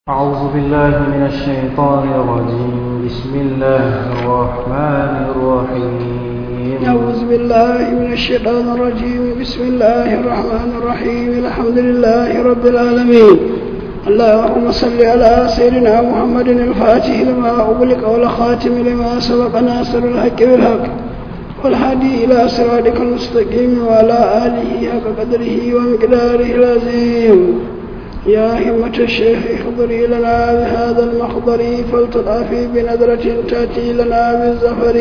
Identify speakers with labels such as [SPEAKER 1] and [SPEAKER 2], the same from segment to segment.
[SPEAKER 1] أعوذ بالله من الشيطان الرجيم بسم الله الرحمن الرحيم
[SPEAKER 2] أعوذ بالله من الشيطان الرجيم بسم الله الرحمن الرحيم الحمد لله رب العالمين اللهم صل على سيدنا محمد الفاتح لما أغلق والخاتم لما سبق ناصر الحق بالحق والهادي إلى صراطك المستقيم وعلى آله حق قدره ومقداره العظيم يا همة الشيخ احضري لنا بهذا المخضر فلتضافي بنظرة تأتي لنا بالزفر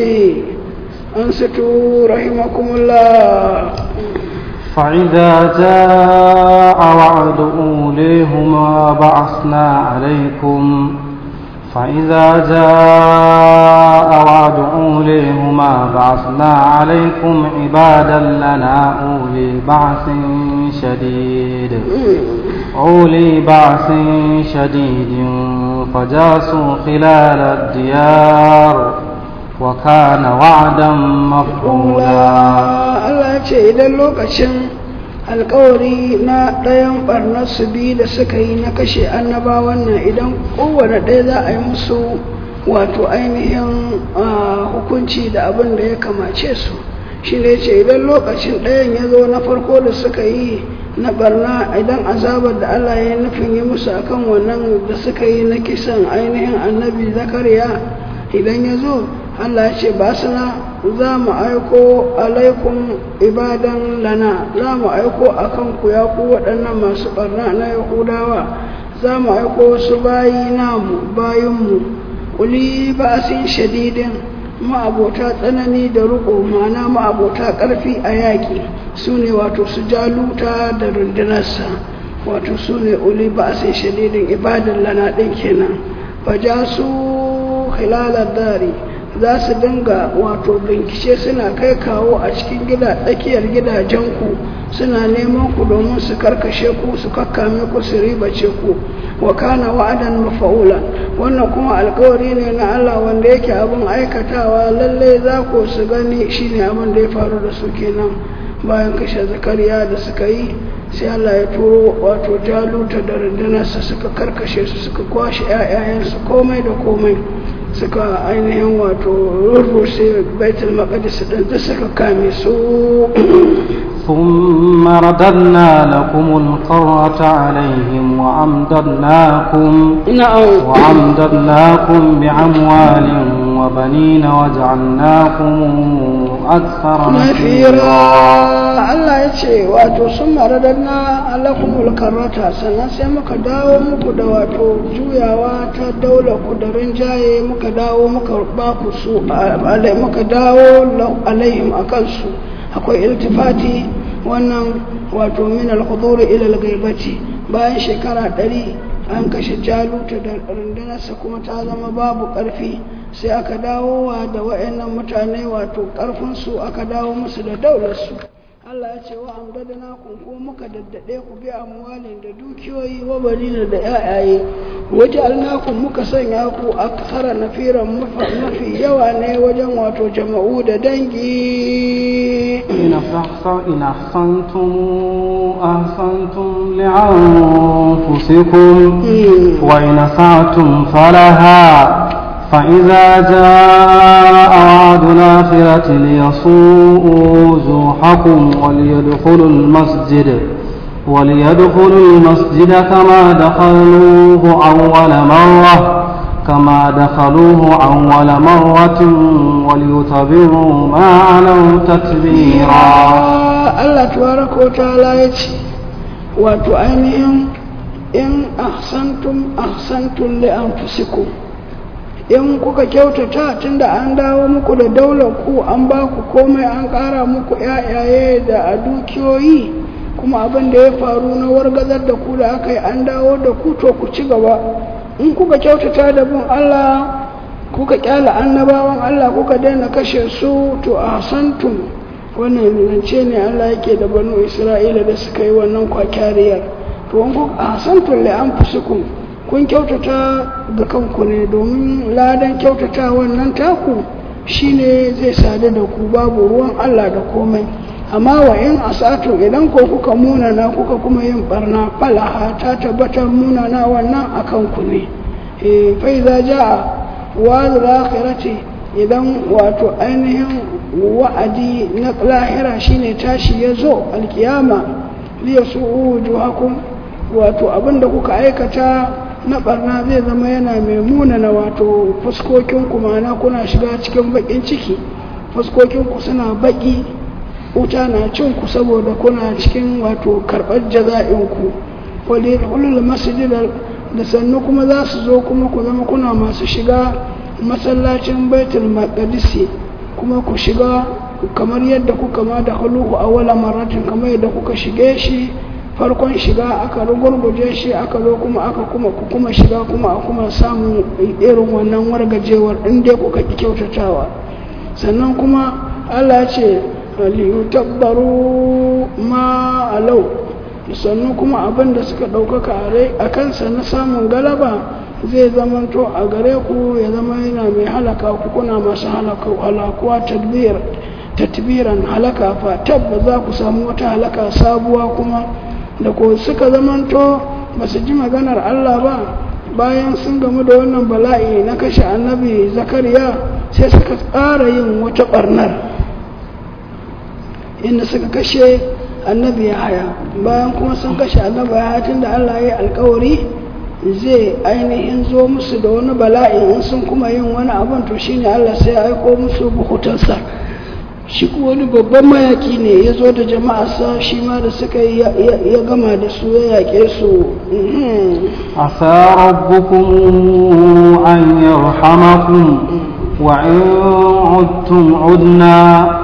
[SPEAKER 2] أنستوا رحمكم الله
[SPEAKER 1] فإذا جاء وعد أوليهما بعثنا عليكم فإذا جاء وعد أوليهما بعثنا عليكم عبادا لنا أولي بعث شديد أولي بعث شديد فجاسوا خلال الديار وكان وعدا مفعولا
[SPEAKER 2] Allah ce idan lokacin alkawari na ɗayan ɓarnar su biyu da suka yi na kashe annabawan nan idan kowane ɗaya za a yi musu wato ainihin hukunci da abin da ya kamace su shi ne ce idan lokacin ɗayan ya zo na farko da suka yi na barna idan azabar da Allah ya nufin yi musu akan wannan da suka yi na kisan ainihin annabi zakariya idan ya zo Allah ce ba suna za mu aiko alaikum ibadan lana za mu aiko a kanku ya ku waɗannan masu ɓarna na yahudawa za mu aiko wasu bayi namu bayinmu ƙuli ba sin shadidin ma'abota tsanani da riƙo mana ma'abota ƙarfi a yaƙi su ne wato su jaluta da rundunarsa wato su ne uli ba sin shadidin ibadan lana ɗin kenan ba ja su hilalar dari za su dinga wato bincike suna kai kawo a cikin gida tsakiyar gidajenku suna neman ku domin su karkashe ku su kakkame ku su ribace ku wa kana wa'adan mafa'ula wannan kuma alkawari ne na Allah wanda yake abin aikatawa lalle za ku su gani shine abin da ya faru da su kenan bayan kashe zakariya da suka yi sai Allah ya turo wato jaluta da rundunarsa suka karkashe su suka kwashe 'ya'yayensu komai da komai suka ainihin wato rurrushe baitul maqdis din da suka kame su
[SPEAKER 1] ثم رددنا لكم القرة عليهم وأمددناكم
[SPEAKER 2] na'am
[SPEAKER 1] وأمددناكم بأموال وبنين وجعلناكم أكثر
[SPEAKER 2] nafira
[SPEAKER 1] نفيرا
[SPEAKER 2] Allah ya ce wato sun maradanna alakumul karrata sannan sai muka dawo muku da wato juyawa ta daular ku da rinjaye muka dawo muka ba ku su alai muka dawo lau- alaihim akan su akwai iltifati wannan wato min al-hudur ila al-ghaibati bayan shekara ɗari an kashe jaluta da rundunarsa kuma ta zama babu ƙarfi sai aka dawo wa da wa'annan mutane wato ƙarfinsu aka dawo musu da daularsu Allah ya ce wa amdadana kun ko muka daddade ku bi amwalin da dukiyoyi wa balina da yayaye waje alnakun muka sanya ku aksara nafiran mafi yawa ne wajen wato jama'u da dangi
[SPEAKER 1] إن أحسن- إن أحسنتم أحسنتم لأنفسكم وإن أسعتم فلها فإذا جاء وعد الآخرة ليصوءوا وجوهكم وليدخلوا المسجد وليدخلوا المسجد كما دخلوه أول مرة كما دخلوه أول مرة وليتبروا ما علوا تتبيرا
[SPEAKER 2] Allah tabaraka wa ta'ala ya ce wato ainihin in ahsantum ahsantum li anfusikum in kuka kyautata tunda an dawo muku da daular ku an ba ku komai an ƙara muku yayaye da a dukiyoyi kuma abin da ya faru na wargazar da ku da aka yi an dawo da ku to ku ci gaba in kuka kyautata da bin Allah kuka kyala annabawan Allah kuka daina kashe su to ahsantum wannan zance ne Allah yake da banu Isra'ila da suka yi wannan kwakyariyar to in kuka ahsantum li anfusikum kun kyautata ga kanku ne domin ladan kyautata wannan taku shine zai sadu da ku babu ruwan Allah da komai amma wa in asatu idan ko kuka munana kuka kuma yin barna falaha ta tabbatar munana wannan akan ku ne eh fa idza jaa wa'd akhirati idan wato ainihin wa'adi na lahira shine tashi ya zo alkiyama liya su wujuhakum wato abinda kuka aikata na barna zai zama yana mai munana wato fuskokinku ma'ana kuna shiga cikin bakin ciki fuskokinku suna baki wuta na cin ku saboda kuna cikin wato karɓar jaza'inku wale ulul masjidar da sannu kuma za su zo kuma ku zama kuna masu shiga masallacin baitul maqdisi kuma ku shiga kamar yadda kuka ma da huluhu a wala maratin kamar yadda kuka shige shi farkon shiga aka rugurguje shi aka zo kuma aka kuma ku kuma shiga kuma a kuma samun irin wannan wargajewar inda kuka ki kyautatawa sannan kuma Allah ce liyutabbaru ma alau sannan kuma abin da suka ɗaukaka a kansa na samun galaba zai zamanto a gare ku ya zama yana mai halaka ku kuna masu halakuwa tadbir tatbiran halaka fa tabba za ku samu wata halaka sabuwa kuma da ko suka zamanto ba su ji maganar Allah ba bayan sun gamu da wannan bala'i na kashe annabi zakariya sai suka tsara yin wata barnar inda suka kashe annabi ya haya bayan kuma sun kashe annabi ya haya tun da Allah ya yi alkawari zai ainihin zo musu da wani bala'i in sun kuma yin wani abin to shine Allah sai ya aiko musu buhutansa shi wani babban mayaki ne ya zo da jama'arsa shi ma da suka yi ya gama da su ya yaƙe su
[SPEAKER 1] عسى ربكم أن يرحمكم وإن عدتم عدنا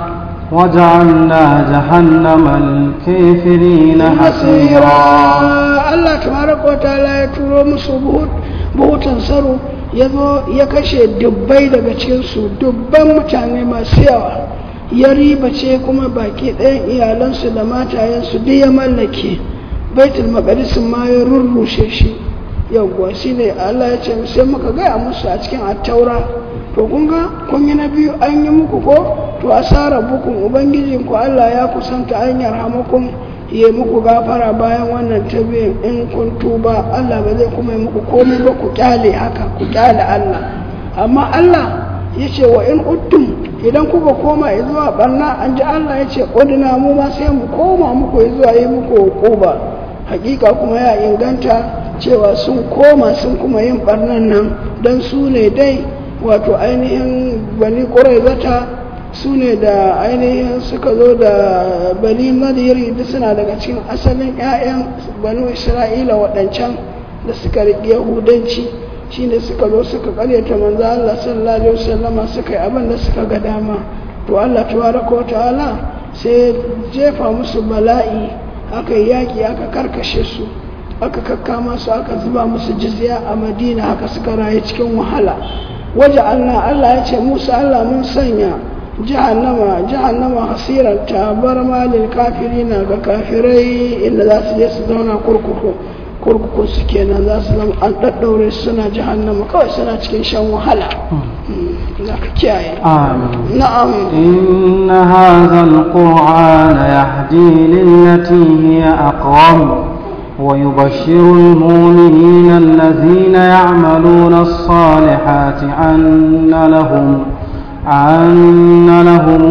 [SPEAKER 1] وجعلنا جهنم الكافرين حسيرا
[SPEAKER 2] Allah tabaraka wa ta'ala ya turo musu buhutan saro ya zo ya kashe dubbai daga cikinsu dubban mutane masu yawa ya ribace kuma baki ɗayan iyalansu da matayensu duk ya mallake baitul maqdisin ma ya rurrushe shi yawwa shine Allah ya ce sai muka gaya musu a cikin attaura to kun ga kun yi na biyu an yi muku ko to asara bukun ubangijin ku Allah ya kusanta an yarhamukum ya muku gafara bayan wannan tabiyin in kun tuba Allah ba zai kuma yi muku komai ba ku kyale haka ku kyale Allah amma Allah ya ce wa in uttum idan kuka koma zuwa barna an ji Allah ya ce ƙudina mu ma sai mu koma muku zuwa yi muku ba hakika kuma ya inganta cewa sun koma sun kuma yin barnan nan don su ne dai wato ainihin bani zata su ne da ainihin suka zo da bani nadiri duk suna daga cikin asalin 'ya'yan banu isra'ila waɗancan da suka riƙe yahudanci shi ne suka zo suka karyata manzo Allah sallallahu alaihi wasallama suka yi abin da suka ga dama to Allah tabaraka wa ta'ala sai jefa musu bala'i aka yi yaƙi aka karkashe su aka kakkama su aka zuba musu jizya a madina haka suka rayu cikin wahala waje Allah Allah ya ce musu Allah mun sanya jahannama jahannama hasirar ta bar malil kafirina ga kafirai inda za su je su zauna kurkuku kurkuku su kenan za su zama an ɗaɗɗaure suna jahannama kawai suna cikin shan wahala za ka kiyaye na'am
[SPEAKER 1] إن هذا القرآن يهدي للتي هي أقوم ويبشر المؤمنين الذين يعملون الصالحات أن لهم أن لهم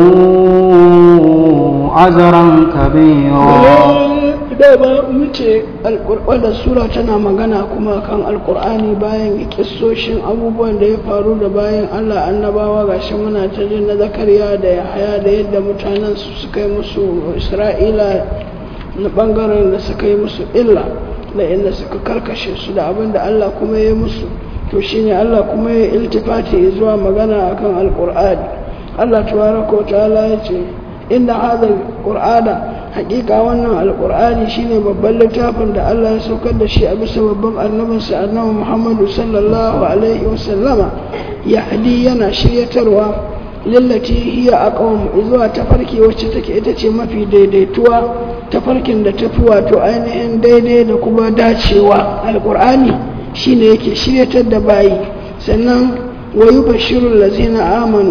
[SPEAKER 1] أجرا كبيرا
[SPEAKER 2] dama muce wannan sura tana magana kuma kan alkur'ani bayan kissoshin abubuwan da ya faru da bayan allah annabawa gashi muna ta jin na zakariya da yahaya da yadda mutanen su suka yi musu isra'ila na bangaren da suka yi musu illa da inda suka karkashe su da abin da allah kuma ya yi musu to shine allah kuma ya iltifati zuwa magana akan alkur'ani allah tabaraka wa ta'ala ya ce inda hadal qur'ana hakika wannan alkur'ani shine babban littafin da Allah ya saukar da shi a bisa babban annabinsa annabi Muhammadu sallallahu alaihi wasallama yahdi yana shiryatarwa lillati hiya aqwam zuwa tafarki wacce take ita ce mafi daidaituwa tafarkin da tafi wato ainihin daidai da kuma dacewa alkur'ani shine yake shiryatar da bayi sannan wa yubashshirul ladzina amanu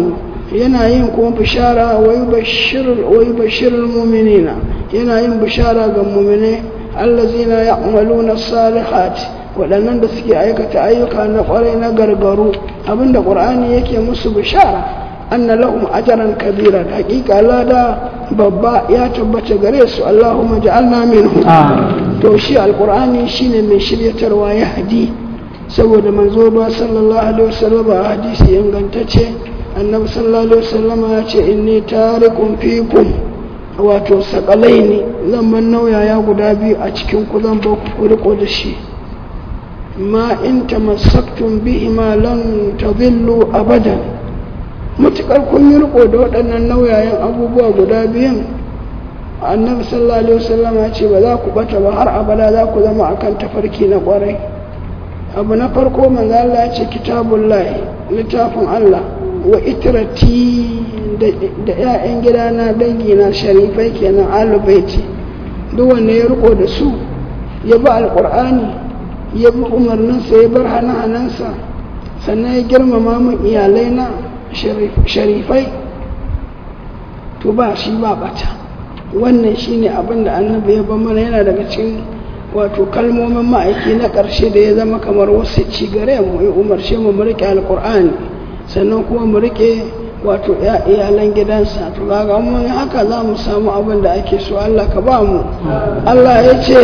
[SPEAKER 2] yana yin kuma bishara wa yubashshirul mu'minina yana yin bishara ga mu'mine allazina ya'maluna salihati waɗannan da suke aikata ayyuka na ƙwarai na gargaru abinda ƙur'ani yake musu bishara anna lahum ajran kabira haƙiƙa lada babba ya tabbata gare su Allahumma ja'alna minhu to shi alƙur'ani shine mai shiryatarwa ya hadi saboda manzo ba sallallahu alaihi wasallam a hadisi ingantacce annabi sallallahu alaihi wasallam ya ce inni tariqun fikum wato sakalaini zan ban nauyaya guda biyu a cikin ku zan ba ku riko da shi ma in tamassaktum bihima lan tadillu abadan mutukar kun yi riko da waɗannan nauyayen abubuwa guda biyan annabi sallallahu alaihi wasallam ya ce ba za ku bata ba har abada za ku zama akan tafarki na kwarai abu na farko manzo Allah ya ce kitabullahi littafin Allah wa itrati da 'ya'yan gidana dangina sharifai kenan alubaiti duk wanda ya riko da su ya bi alqur'ani ya bi umarninsa ya bar hana-hanansa sannan ya girmama mun iyalai na sharifai to ba shi ba bata wannan shine abin da annabi ya ban mana yana daga cikin wato kalmomin ma'aiki na ƙarshe da ya zama kamar wasu ci gare mu ya umarce mu mu riƙe alƙur'ani sannan kuma mu riƙe wato iyalan gidansa to kaga mun haka za mu samu abin da ake so Allah ka ba mu Allah ya ce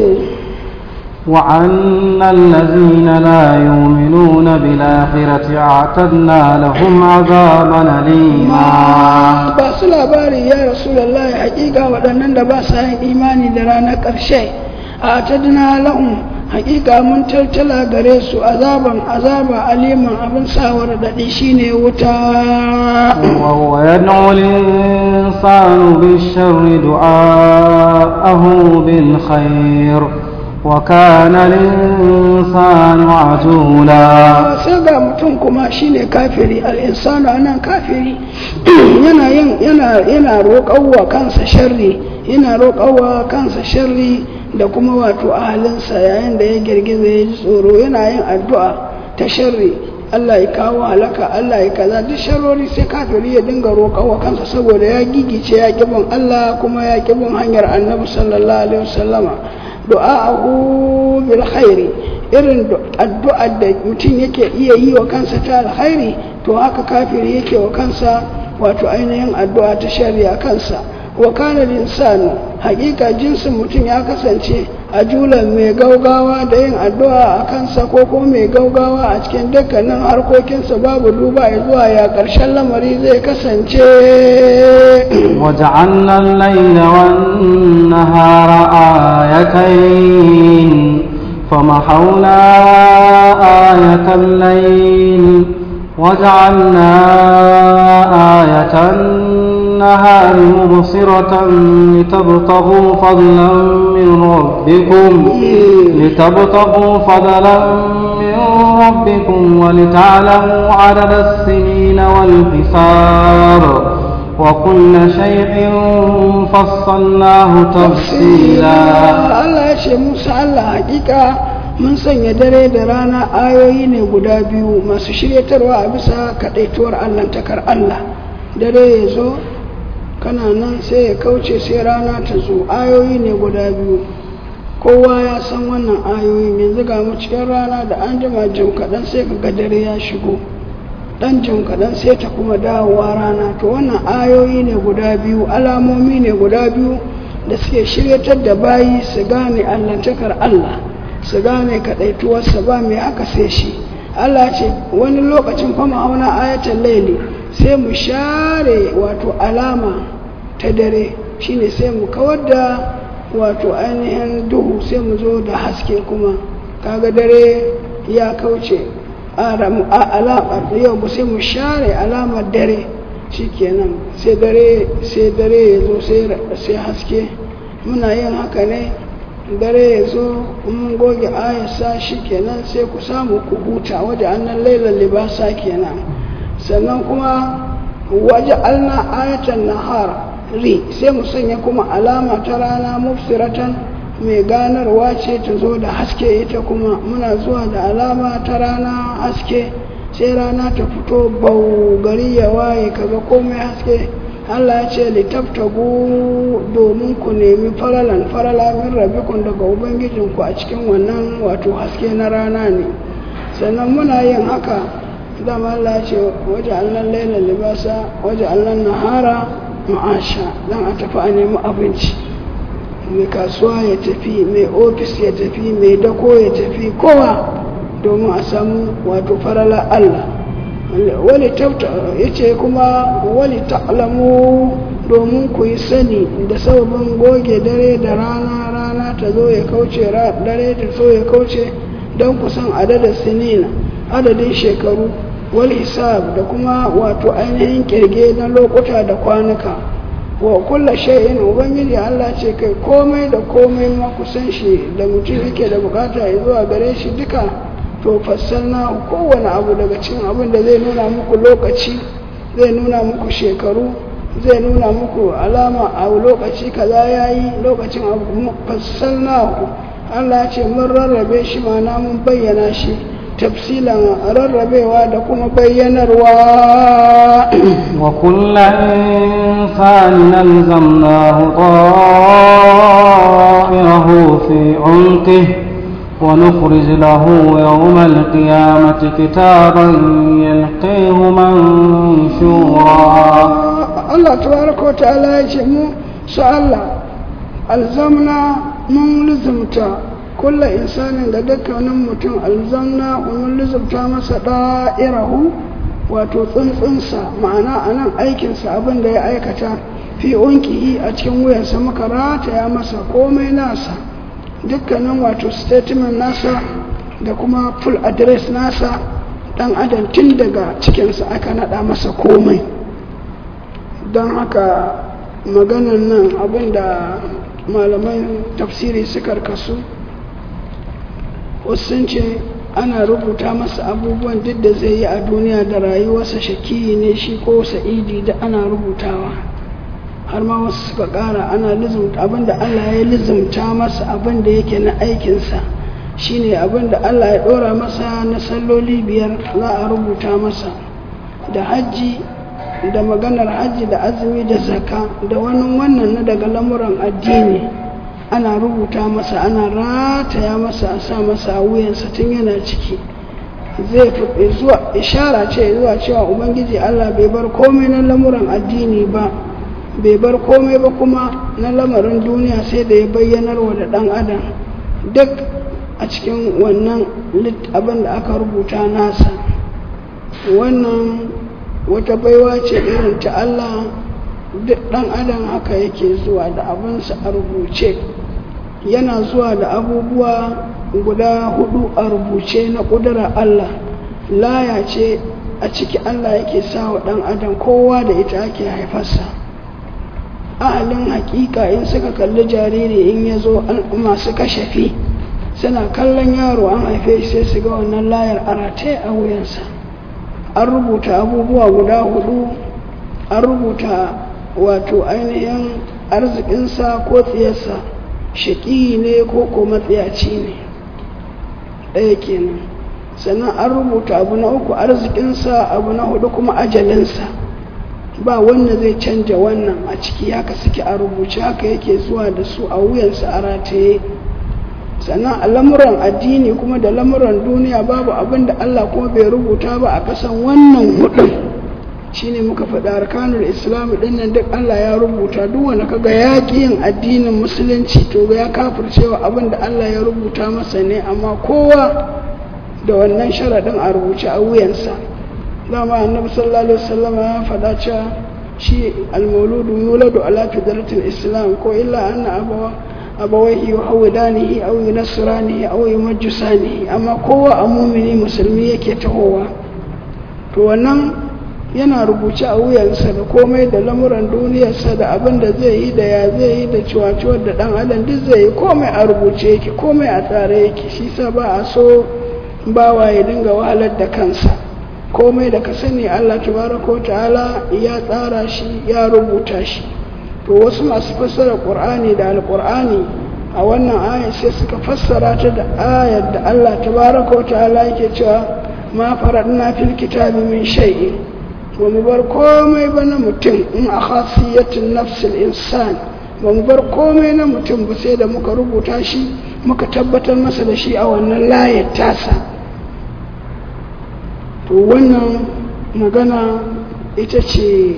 [SPEAKER 1] وأن الذين لا يؤمنون بالآخرة أعتدنا لهم عذابا أليما
[SPEAKER 2] ba su labari ya rasulullahi hakika waɗannan da ba sa yin imani da ranar ƙarshe a tadina lahum hakika mun tattala gare su azaban azaba aliman abin sawar daɗi shine wuta
[SPEAKER 1] وهو يدعو الإنسان بالشر دعاءه بالخير وكان الإنسان عجولا
[SPEAKER 2] sai ga mutum kuma shine kafiri al'insanu anan kafiri yana yin yana yana roƙawa kansa sharri yana roƙawa kansa sharri da kuma wato ahalinsa yayin da ya girgiza ya ji tsoro yana yin addu'a ta sharri Allah ya kawo halaka Allah ya kaza duk sharrori sai kafiri ya dinga roƙawa kansa saboda ya gigice ya kibin Allah kuma ya kibin hanyar annabi sallallahu alaihi wasallama du'a'ahu bil khairi irin addu'ar da mutum yake iya yi wa kansa ta alkhairi to haka kafiri yake wa kansa wato ainihin addu'a ta shari'a kansa wa kana insanu hakika jinsin mutum ya kasance a julan mai gaugawa da yin addu'a a kansa ko kuma mai gaugawa a cikin dukkanin harkokinsa babu duba ya zuwa ya ƙarshen lamari zai kasance
[SPEAKER 1] وجعلنا الليل والنهار آيتين فمحونا آية الليل وجعلنا آية النهار مبصرة لتبتغوا فضلا من ربكم لتبتغوا فضلا من ربكم ولتعلموا عدد السنين والحساب وكل شيء فصلناه تفصيلا
[SPEAKER 2] Allah ya ce Musa Allah hakika mun sanya dare da rana ayoyi ne guda biyu masu shiryatarwa a bisa kaɗaituwar Allahntakar Allah dare ya zo kana nan sai ya kauce sai rana ta zo ayoyi ne guda biyu kowa ya san wannan ayoyin yanzu ga mu cikin rana da an jima jim kaɗan sai ka ga dare ya shigo ɗan jim kaɗan sai ta kuma dawowa rana to wannan ayoyi ne guda biyu alamomi ne guda biyu da suke shiryatar da bayi su gane allantakar Allah su gane kaɗaituwarsa ba mai aka sai shi Allah ce wani lokacin fama auna ayatan laili sai mu share wato alama ta dare shine sai mu kawar da wato ainihin duhu sai mu zo da haske kuma kaga dare ya kauce alamar yau sai mu share alamar dare shikenan sai dare sai dare ya zo sai haske muna yin haka ne dare ya zo mun goge ayasa shikenan sai ku samu ku huta waje annan lailan libasa kenan sannan kuma waje alna ayatan nahar ri sai mu sanya kuma alama ta rana mufsiratan mai ganarwa ce ta zo da haske ita kuma muna zuwa da alama ta rana haske sai rana ta fito bau gari ya waye kaga komai haske Allah ya ce litaftagu domin ku nemi faralan farala min rabikun daga ubangijinku a cikin wannan wato haske na rana ne sannan muna yin haka dama Allah ya ce waje allan laila libasa waje allan nahara ma'asha dan a tafi a nemi abinci mai kasuwa ya tafi mai ofis ya tafi mai dako ya tafi kowa domin a samu wato farala Allah wani ya ce kuma wani ta'lamu domin ku yi sani da sababin goge dare da rana rana ta zo ya kauce dare ta zo ya kauce don ku san adadin sinina adadin shekaru wal hisab da kuma wato ainihin kirge na lokuta da kwanuka wa kulla shay'in ubangiji Allah ce kai komai da komai ma ku san shi da mutum yake da bukata ya zuwa gare shi duka to fassalna kowane abu daga cikin abin da zai nuna muku lokaci zai nuna muku shekaru zai nuna muku alama a lokaci kaza yayi lokacin abu fassalna Allah ce mun rarrabe shi mana mun bayyana shi tafsilan rarrabewa da kuma bayyanarwa
[SPEAKER 1] wa kulla insanin alzamnahu ta'irahu fi 'unqihi ونخرج له يوم القيامة كتابا يلقيه منشورا
[SPEAKER 2] الله تبارك وتعالى يجمع سأل ألزمنا من لزمتا كل إنسان لدك ونمت ألزمنا ومن لزمتا مسا دائره wato tsuntsunsa ma'ana a nan aikinsa abin da ya aikata fi unkihi a cikin wuyansa muka rataya masa komai nasa dukkanin wato statement nasa da kuma full address nasa dan adam tun daga cikinsa aka nada masa komai don haka maganan nan abinda malaman tafsiri suka kasu wasu sun ce ana rubuta masa abubuwan duk da zai yi a duniya da rayuwarsa shakiyi ne shi ko sa'idi da ana rubutawa har ma wasu suka ƙara ana lizumta abinda Allah ya lizumta masa abinda yake na aikinsa shine abinda Allah ya ɗora masa na salloli biyar za a rubuta masa da hajji da maganar hajji da azumi da zaka da wani wannan na daga lamuran addini ana rubuta masa ana rataya masa a sa masa a wuyansa tun yana ciki zai fi zuwa ishara ce zuwa cewa ubangiji Allah bai bar komai na lamuran addini ba bai bar komai ba kuma na lamarin duniya sai da ya bayyanar wa da ɗan adam duk a cikin wannan abin da aka rubuta nasa wannan wata baiwa ce irin ta Allah duk ɗan adam haka yake zuwa da abinsa a rubuce yana zuwa da abubuwa guda hudu a rubuce na ƙudurar Allah laya ce a ciki Allah yake sa wa ɗan adam kowa da ita ake haifarsa ahalin hakika in suka kalli jariri in ya zo masu kashafi suna kallon yaro an haife shi sai su ga wannan layar arate a wuyansa an rubuta abubuwa guda hudu an rubuta wato ainihin arzikinsa ko tsiyarsa shaƙi ne ko ko matsiyaci ne ɗaya kenan sannan an rubuta abu na uku arzikinsa abu na hudu kuma ajalinsa ba wanda zai canja wannan a ciki haka suke a rubuce haka yake zuwa da su a wuyansa a rataye sannan a lamuran addini kuma da lamuran duniya babu abin da Allah kuma bai rubuta ba a kasan wannan hudun shine muka faɗa arkanul islam din nan duk Allah ya rubuta duk wanda kaga yaƙi yin addinin musulunci to ya kafircewa abin da Allah ya rubuta masa ne amma kowa da wannan sharaɗin a rubuce a wuyansa dama annabi sallallahu alaihi wasallam ya faɗa cewa shi almauludu yuladu ala fidratil islam ko illa anna abawa abawaihi yuhawidanihi aw yunasranihi aw yumajjisanihi amma kowa a mumini musulmi yake tahowa to wannan yana rubuce a wuyansa da komai da lamuran duniyarsa da abin da zai yi da ya zai yi da ciwaciwar da dan adam duk zai yi komai a rubuce yake komai a tsare yake shi sa ba a so bawa ya dinga wahalar da kansa komai da ka sani Allah tabaraka ta'ala ya tsara shi ya rubuta shi to wasu masu fassara qur'ani da alqur'ani a wannan aya sai suka fassara ta da ayar da Allah tabaraka ta'ala yake cewa ma faradna fil kitabi min shay'in ba mu bar komai ba na mutum in a khasiyatin nafsil insan ba mu bar komai na mutum ba sai da muka rubuta shi muka tabbatar masa da shi a wannan layar tasa to wannan magana ita ce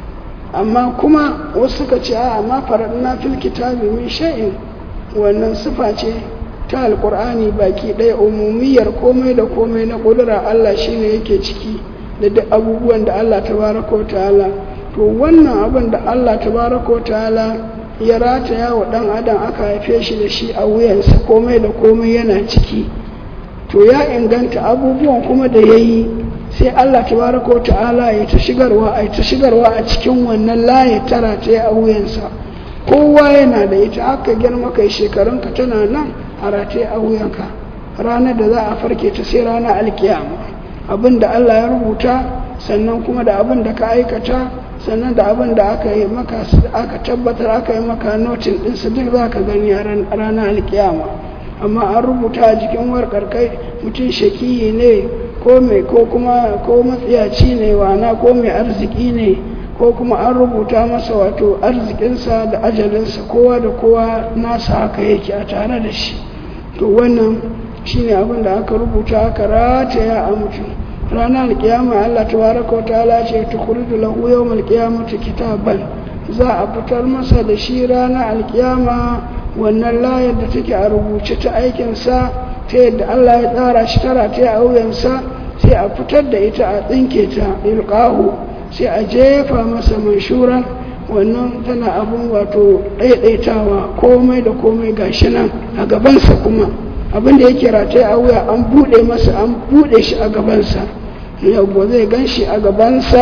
[SPEAKER 2] amma kuma wasu suka ce a ma faradna fil kitabi min shay'in wannan sifa ce ta alkur'ani baki ɗaya umumiyar komai da komai na ƙudura Allah shine yake ciki da duk abubuwan da Allah tabaraka wa ta'ala to wannan abin da Allah tabaraka wa ta'ala ya rataya wa ɗan adam aka haife shi da shi a wuyansa komai da komai yana ciki to ya inganta abubuwan kuma da ya yi sai Allah tabaraka wa ta'ala ya ta shigarwa a ta shigarwa a cikin wannan laye tara ta a wuyansa kowa yana da ita haka girma kai shekarunka tana nan a rataye a wuyanka ranar da za a farke ta sai ranar alkiyama abin da Allah ya rubuta sannan kuma da abin da ka aikata sannan da abin da aka yi maka aka tabbatar aka yi maka notin ɗinsu duk za ka gani a ranar alkiyama amma an rubuta a jikin warkar kai mutum shakiyi ne ko mai ko kuma ko matsiyaci ne wana ko mai arziki ne ko kuma an rubuta masa wato arzikinsa da ajalinsa kowa da kowa nasa haka yake a tare da shi to wannan shine abin da aka rubuta aka rataya a mutum ranar alkiyama Allah tabaraka wa ta'ala ce tukhridu lahu yawmal qiyamati kitaban za a fitar masa da shi ranar alkiyama wannan layar da take a rubuce ta aikinsa ta yadda Allah ya tsara shi tara ta a wuyansa sai a fitar da ita a tsinke ta ilqahu sai a jefa masa manshura wannan tana abun wato ɗaiɗaitawa komai da komai gashi nan a gabansa kuma abin da yake rataye a wuya an buɗe masa an buɗe shi a gabansa yau zai gan shi a gabansa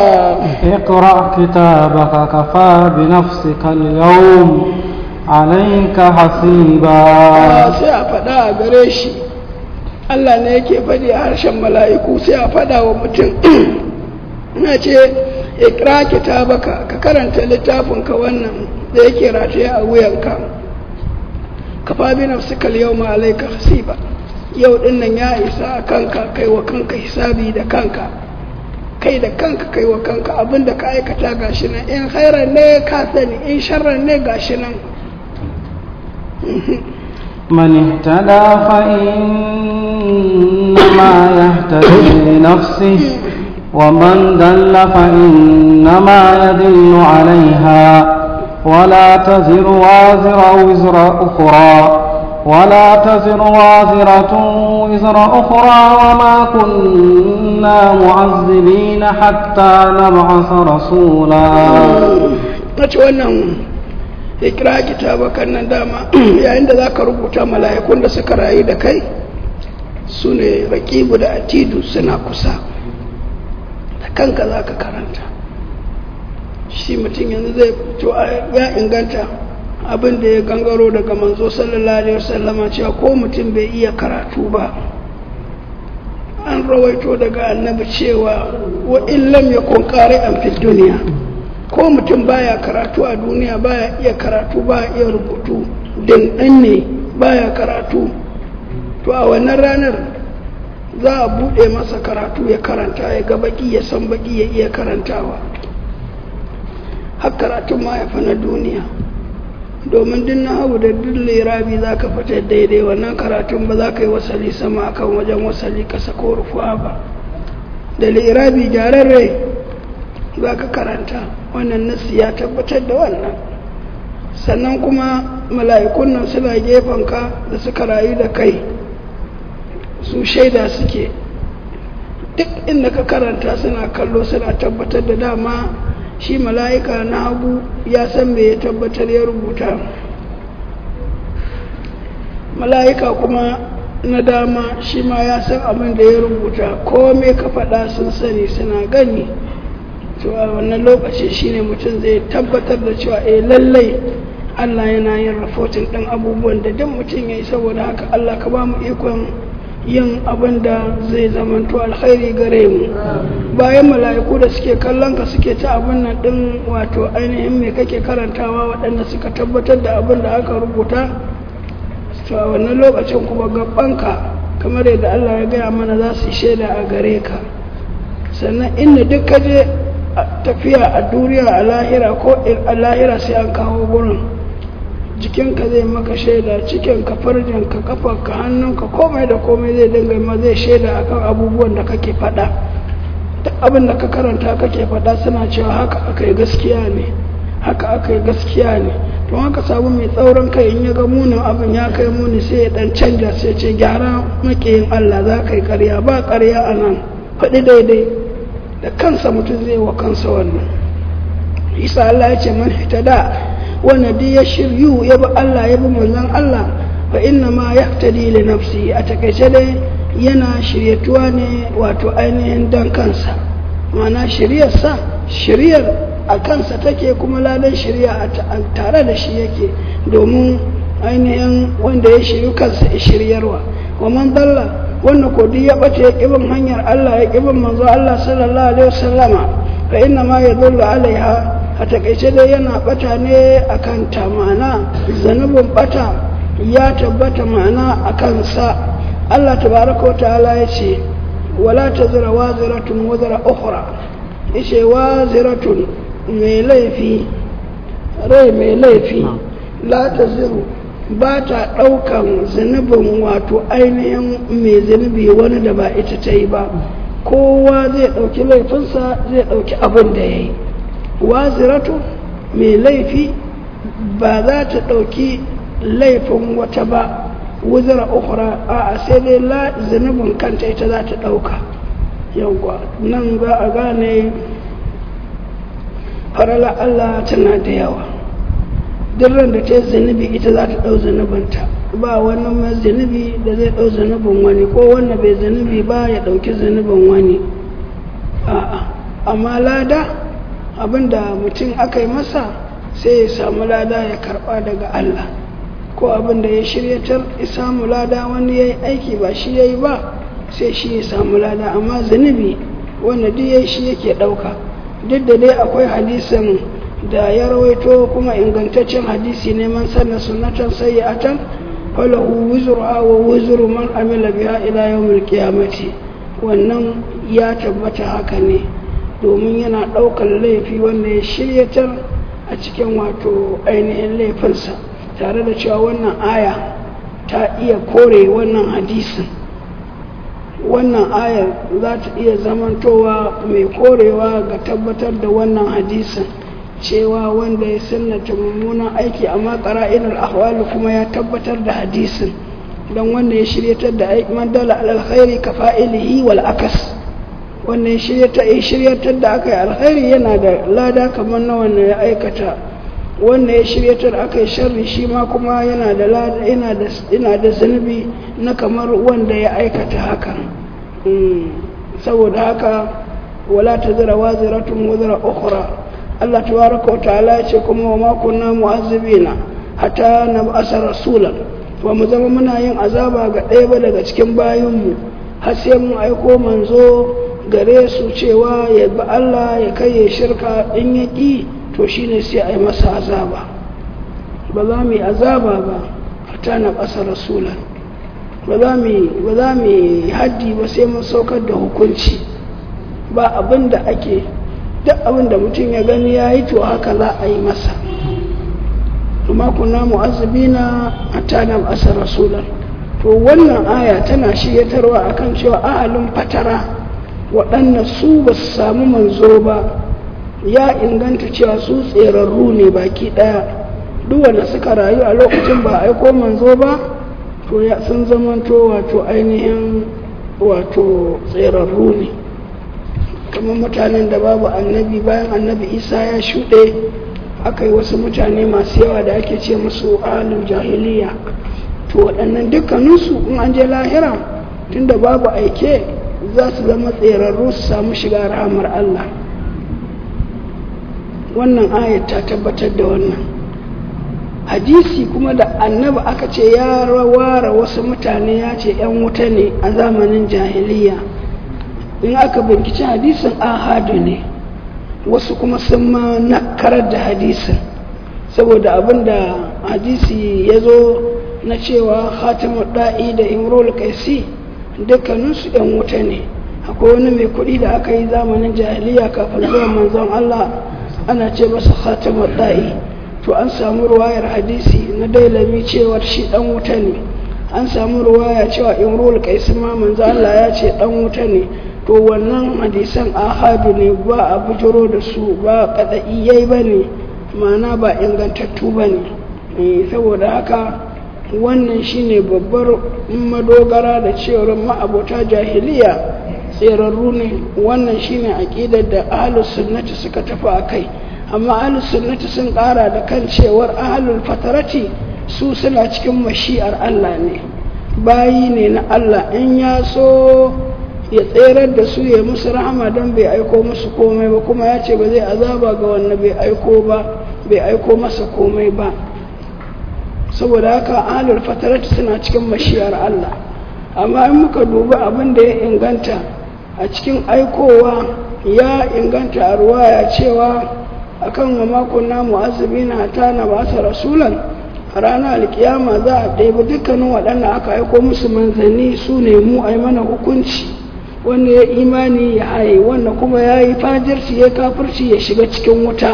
[SPEAKER 1] اقرأ كتابك كفى بنفسك اليوم عليك حسيبا
[SPEAKER 2] sai a faɗa a gare shi Allah ne yake faɗi a harshen mala'iku sai a faɗa wa mutum na ce ikra kitabaka ka karanta littafinka wannan da yake rataye a wuyanka ka fabi nafsika yawma alayka hasiba yau din nan ya isa a kanka kai wa kanka hisabi da kanka kai da kanka kai wa kanka abinda ka aikata gashi nan in khairan ne ka sani in sharran ne gashi nan
[SPEAKER 1] من اهتدى فإنما يهتدي لنفسه ومن دل فإنما يدل عليها ولا تزر وازر وزر أخرى ولا تزر وازرة وزر أخرى وما كنا معذبين حتى نبعث رسولا
[SPEAKER 2] ikira kitabakan nan dama yayin da za ka rubuta mala'ikun da suka rayu da kai su ne rakibu da atidu suna kusa da kanka za ka karanta shi mutum yanzu zai to ya inganta abin da ya gangaro daga manzo sallallahu alaihi wasallama cewa ko mutum bai iya karatu ba an rawaito daga annabi cewa wa illam yakun qari'an fid duniya ko mutum baya karatu a duniya baya iya karatu baya iya rubutu dindan ne baya karatu to a wannan ranar za a buɗe masa karatu ya karanta ya ga baki ya san baki ya iya karantawa har karatun ma ya fa na duniya domin duk na hau da duk lirabi za ka fita daidai wannan karatun ba za ka yi wasali sama akan wajen wasali kasa ko rufuwa ba da lirabi gyararre za ka karanta wannan nasi ya tabbatar da wannan sannan kuma mala'ikun nan suna ka da suka rayu da kai su shaida suke duk inda ka karanta suna kallo suna tabbatar da dama shi mala'ika na hagu ya san me ya tabbatar ya rubuta mala'ika kuma na dama shi ma ya san abin da ya rubuta kome ka faɗa sun sani suna gani to a wannan lokaci shine mutum zai tabbatar da cewa eh lallai Allah yana yin rahoton ɗin abubuwan da duk mutum ya yi saboda haka Allah ka ba mu ikon yin abin da zai zamanto alkhairi gare mu bayan mala'iku da suke kallon ka suke ta abin nan ɗin wato ainihin me kake karantawa waɗanda suka tabbatar da abin da aka rubuta to a wannan lokacin kuma gabanka kamar yadda Allah ya gaya mana za su yi shaida a gare ka sannan inda duk ka je tafiya a duniya a lahira ko a lahira sai an kawo gurin jikinka zai maka shaida cikinka farjinka kafarka hannunka komai da komai zai dinga ma zai shaida akan abubuwan da kake faɗa duk abin da ka karanta kake faɗa suna cewa haka aka yi gaskiya ne haka aka yi gaskiya ne to haka samu mai tsaurin kai in ya ga munin abin ya kai muni sai ya dan canja sai ce gyara makiyin Allah za ka yi ƙarya ba ƙarya a nan faɗi daidai da kansa mutum zai wa kansa wannan isa Allah ya ce man da wanda duk ya shiryu ya bi Allah ya bi manzon Allah fa inna ma yahtadi li nafsi a takaice dai yana shiryatuwa ne wato ainihin dan kansa ma'ana shiryarsa shiryar a kansa take kuma ladan shirya a tare da shi yake domin ainihin wanda ya shiryu kansa ya shiryarwa wa man dalla wanda ko duk ya bace ya kibin hanyar Allah ya kibin manzo Allah sallallahu alaihi wasallama fa inna ma yadullu alaiha a takaice dai yana bata ne akan ta ma'ana zanubin bata ya tabbata ma'ana akan sa Allah tabaraka wa ta'ala ya ce wala tazra waziratun wazra ukhra yace waziratun mai laifi rai mai laifi la taziru ba ta ɗaukan zunubin wato ainihin mai zunubi wani da ba ita ta yi ba kowa zai ɗauki laifinsa zai ɗauki abin da ya yi waziratu mai laifi ba za ta ɗauki laifin wata ba wuzura ukura a sai dai la zunubin kanta ita za ta ɗauka yawwa nan za a gane farala Allah tana da yawa duk ran da ta yi zunubi ita za ta ɗau zunubinta ba wani mai zunubi da zai ɗau zunubin wani ko wanda bai zunubi ba ya ɗauki zunubin wani a'a amma lada abinda mutum aka yi masa sai ya samu lada ya karɓa daga Allah ko abinda ya shiryatar ya samu lada wani ya yi aiki ba shi ya yi ba sai shi ya samu lada amma zunubi wanda duk ya shi yake ɗauka duk da dai akwai hadisin da ya rawaito kuma ingantaccen hadisi ne man sanna sunnatan sayyi'atan falahu wizruha wa wizru man amila biha ila yawmil qiyamati wannan ya tabbata haka ne domin yana ɗaukar laifi wanda ya shiryatar a cikin wato ainihin laifinsa tare da cewa wannan aya ta iya kore wannan hadisin wannan ayar za ta iya zamantowa mai korewa ga tabbatar da wannan hadisin cewa wanda ya sannata mummunan aiki amma ƙara'inul ahwali kuma ya tabbatar da hadisin don wanda ya shiryatar da aiki man dala alkhairi ka fa'ilihi wal akas wanda ya shiryatar ya shiryatar da aka yi alkhairi yana da lada kamar na wanda ya aikata wanda ya shiryatar aka yi sharri shi ma kuma yana da lada yana da yana da zunubi na kamar wanda ya aikata hakan saboda haka wala tazira waziratun wazira ukhra Allah tabaraka wa ta'ala ya ce kuma wa ma kunna mu'azzibina hatta nab'asa rasulan ba mu zama muna yin azaba ga ɗaya ba daga cikin bayanmu har sai mun aiko manzo gare su cewa ya bi Allah ya kai ya shirka in ya ƙi to shine sai a yi masa azaba ba za mu yi azaba ba hatta na ƙasa rasulan ba za mu yi haddi ba sai mun saukar da hukunci ba abin da ake duk abin da mutum ya gani ya yi to haka za a yi masa kuma kuna mu'azzabina hatta na ƙasa rasulan to wannan aya tana shiryatarwa akan cewa ahalin fatara waɗanda su ba su samu manzo ba ya inganta cewa su tserarru ne baki ɗaya duk wanda suka rayu a lokacin ba aiko manzo ba to ya sun zamanto wato ainihin wato tserarru ne kamar mutanen da babu annabi bayan annabi isa ya shuɗe aka yi wasu mutane masu yawa da ake ce musu alin jahiliya to waɗannan dukkaninsu in an je lahira tunda babu aike za su zama tserarru su samu shiga rahamar Allah wannan ayat ta tabbatar da wannan hadisi kuma da annabi aka ce ya ware wasu mutane ya ce 'yan wuta ne a zamanin jahiliya in aka binkici hadisin ahadu ne wasu kuma sun ma nakarar da hadisin saboda abinda hadisi ya zo na cewa khatimu da'i da imrul kaisi dukkaninsu ‘yan wuta ne akwai wani mai kuɗi da aka yi zamanin jahiliya kafin zuwa manzon Allah ana ce masa khatamar da'i to an samu ruwayar hadisi na dailami cewar shi ɗan wuta ne an samu ruwaya cewa imrul kaisu ma manzo Allah ya ce ɗan wuta ne to wannan hadisan ahadu ne ba a bujiro da su ba kada'iyai ba ne ma'ana ba ingantattu ba ne saboda haka wannan shine babbar madogara da cewar ma'abota jahiliya tserarru ne wannan shine aƙidar da ahlus sunnati suka tafi a kai amma ahlus sunnati sun ƙara da kan cewar ahlul fatarati su suna cikin mashi'ar Allah ne bayi ne na Allah in ya so ya tserar da su ya musu rahama don bai aiko musu komai ba kuma ya ce ba zai azaba ga wanda bai aiko ba bai aiko masa komai ba saboda haka ahlul fatarat suna cikin mashiyar Allah amma in muka duba abin da ya inganta a cikin aikowa ya inganta a ruwaya cewa akan wa makon namu azubina ta na ba sa rasulan a ranar alkiyama za a ɗaibi dukkanin waɗanda aka aiko musu manzanni su ne mu a mana hukunci wanda ya imani ya haye wanda kuma ya yi fajirci ya kafirci ya shiga cikin wuta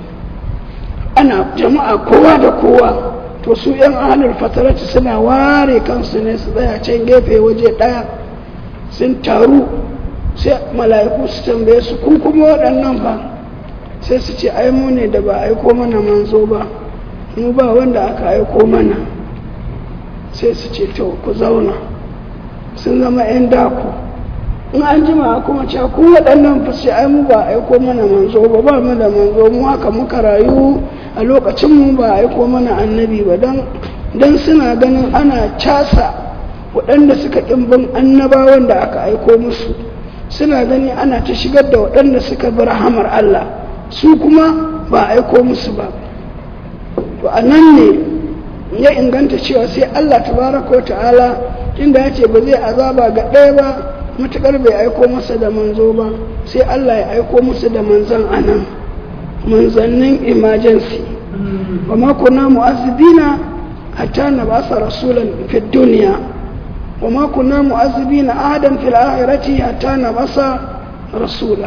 [SPEAKER 2] ana jama'a kowa da kowa to su yan ahalar fatarati suna ware kansu ne su tsaya can gefe waje ɗaya sun taru sai mala'iku su tambaye su kun kuma waɗannan ba sai su ce ai mu ne da ba aiko mana manzo ba mu ba wanda aka aiko mana sai su ce to ku zauna sun zama 'yan daku in an jima kuma cewa ku waɗannan fashe ai mu ba aiko mana manzo ba ba mu da manzo mu haka muka rayu a lokacin mu ba aiko mana annabi ba don dan suna ganin ana casa waɗanda suka bin annabawan da aka aiko musu suna gani ana ta shigar da waɗanda suka bi rahamar Allah su kuma ba aiko musu ba to a nan ne ya inganta cewa sai Allah tabaraka wa ta'ala inda ya ce ba zai azaba ga ɗaya ba matuƙar bai aiko masa da manzo ba sai Allah ya aiko musu da manzan anan manzannin emergency wa ma kunna mu'azzibina hatta na ba sa rasulan fi duniya wa ma kunna mu'azzibina ahadan fil akhirati hatta na ba sa rasulan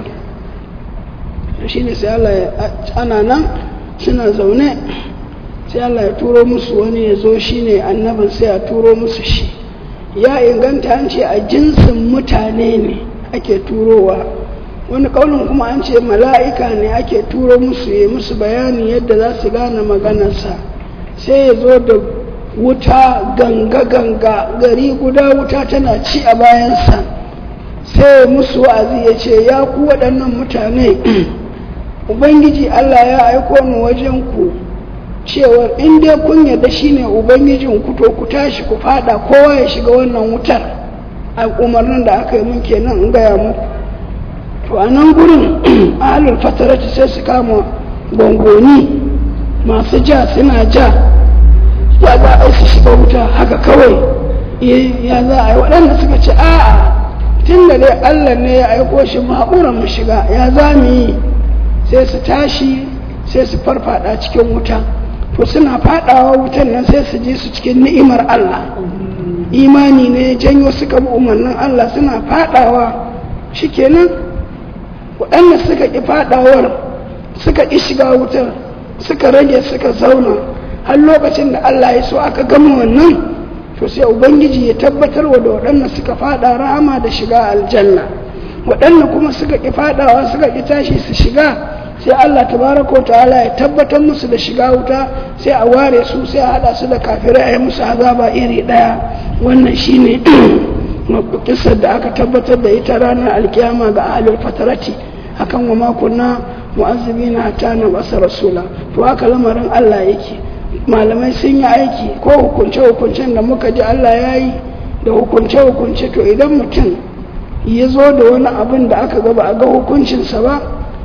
[SPEAKER 2] shine sai Allah ya ana nan suna zaune sai Allah ya turo musu wani ya zo shine annabin sai ya turo musu shi ya inganta an ce a jinsin mutane ne ake turowa wani kaunin kuma an ce mala'ika ne ake turo musu ya musu bayani yadda za su gane maganarsa sai ya zo da wuta ganga-ganga gari guda wuta tana ci a bayansa sai musu wa'azi ya ce ya ku waɗannan mutane ubangiji Allah ya aiko ni wajen ku cewar in dai kun yarda shine ubangijin ku to ku tashi ku fada kowa ya shiga wannan wutar a umarnin da aka yi mun kenan in gaya muku to a nan gurin ahalul fatarati sai su kama gongoni masu ja suna ja ya za a su shiga wuta haka kawai ya za a yi waɗanda suka ce a'a tun da dai allah ne ya aiko shi mu haƙura mu shiga ya za mu yi sai su tashi sai su farfada cikin wuta to suna fadawa wutan nan sai su je su cikin ni'imar Allah imani ne janyo suka bi umarnin Allah suna fadawa shikenan waɗanda suka ƙi fadawar suka ƙi shiga wutar suka rage suka zauna har lokacin da Allah ya so aka gama wannan to sai ubangiji ya tabbatar wa da waɗanda suka fada rahama da shiga aljanna waɗanda kuma suka ƙi fadawa suka ƙi tashi su shiga sai Allah tabaraka ta'ala ya tabbatar musu da shiga wuta sai a ware su sai a hada su da kafirai a yi musu azaba iri daya wannan shine kisar da aka tabbatar da ita ranar alkiyama ga ahlul fatarati akan wa makunna mu'azzibina hatta na basa rasula to haka lamarin Allah yake malamai sun yi aiki ko hukunce hukuncen da muka ji Allah ya yi da hukunce hukunce to idan mutum ya zo da wani abin da aka gaba a ga hukuncinsa ba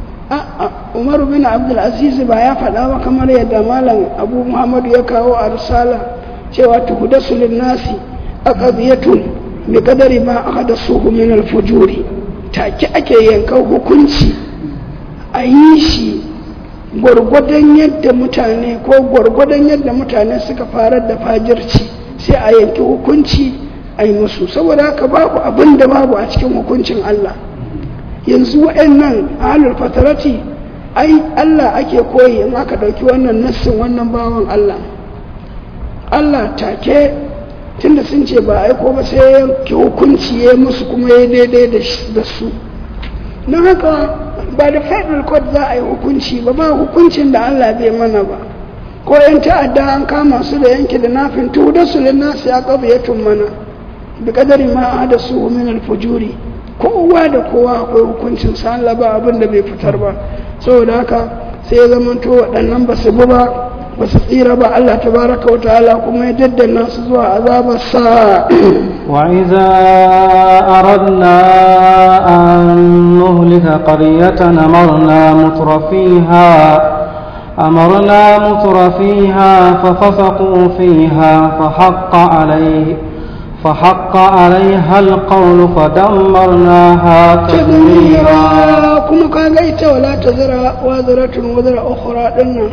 [SPEAKER 2] umaru bin abdulaziz ba ya faɗa ba kamar yadda malam abu muhammadu ya kawo a risala cewa tuhudasu linnasi a ƙabiyatun bi kadari ma aka da suhu min alfujuri take ake yankan hukunci a yi shi gwargwadon yadda mutane ko gwargwadon yadda mutane suka farar da fajirci sai a yanki hukunci ai musu saboda haka babu abin da babu a cikin hukuncin Allah yanzu wa'annan ahlul fatarati ai Allah ake koyi in aka ɗauki wannan nassin wannan bawan Allah Allah take tunda sun ce ba aiko ba sai ya yanke hukunci ya musu kuma ya daidai da su don haka ba da federal court za a yi hukunci ba ba hukuncin da Allah bai mana ba ko yan ta'adda an kama su da yanke da nafin tuda su nasu ya kafa ya mana bi kadari ma da su min alfujuri kowa da kowa akwai hukuncin sa Allah ba abin da bai fitar ba saboda haka sai ya zamanto waɗannan ba su bi ba ba su tsira ba Allah tabaraka wa ta'ala kuma ya daddana su zuwa azabar sa
[SPEAKER 1] وإذا أردنا أن نهلك قرية أمرنا متر فيها أمرنا متر فيها ففسقوا فيها فحق عليه فحق عليها القول فدمرناها تدميرا
[SPEAKER 2] kuma ka ga ita wala ta zira wa ziratun wa zira ukhra dinnan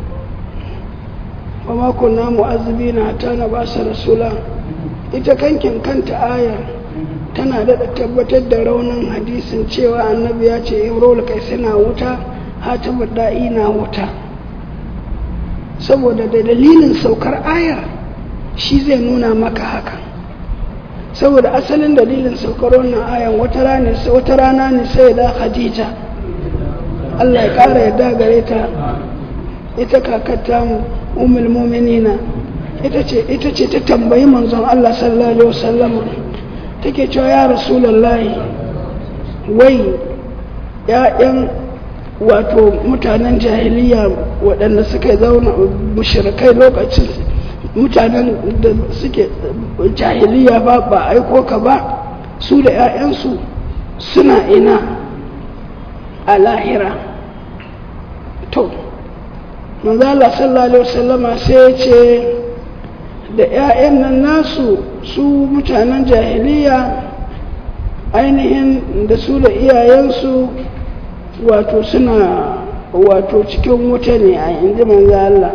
[SPEAKER 2] wa ma kunna mu'azzibina hatta na ba su rasula ita kankin kanta ayar tana da tabbatar da raunin hadisin cewa annabi ya ce imrul kai suna wuta hatimu da'i na wuta saboda da dalilin saukar ayar shi zai nuna maka haka saboda asalin dalilin saukar wannan ayan wata rana ne sai da khadija Allah ya ƙara yadda gare ta ita kakata mu umul muminina ita ce ita ce ta tambayi manzon Allah sallallahu alaihi wasallam take cewa ya rasulullahi wai ya'yan wato mutanen jahiliya waɗanda suka zauna mushrikai lokacin mutanen da suke jahiliya ba ba aiko ka ba su da 'ya'yansu suna ina a lahira to manzala sallallahu alaihi wasallama sai ya ce da 'ya'yan nan nasu su mutanen jahiliya ainihin da su da iyayensu wato suna wato cikin wuta ne a inji manzo Allah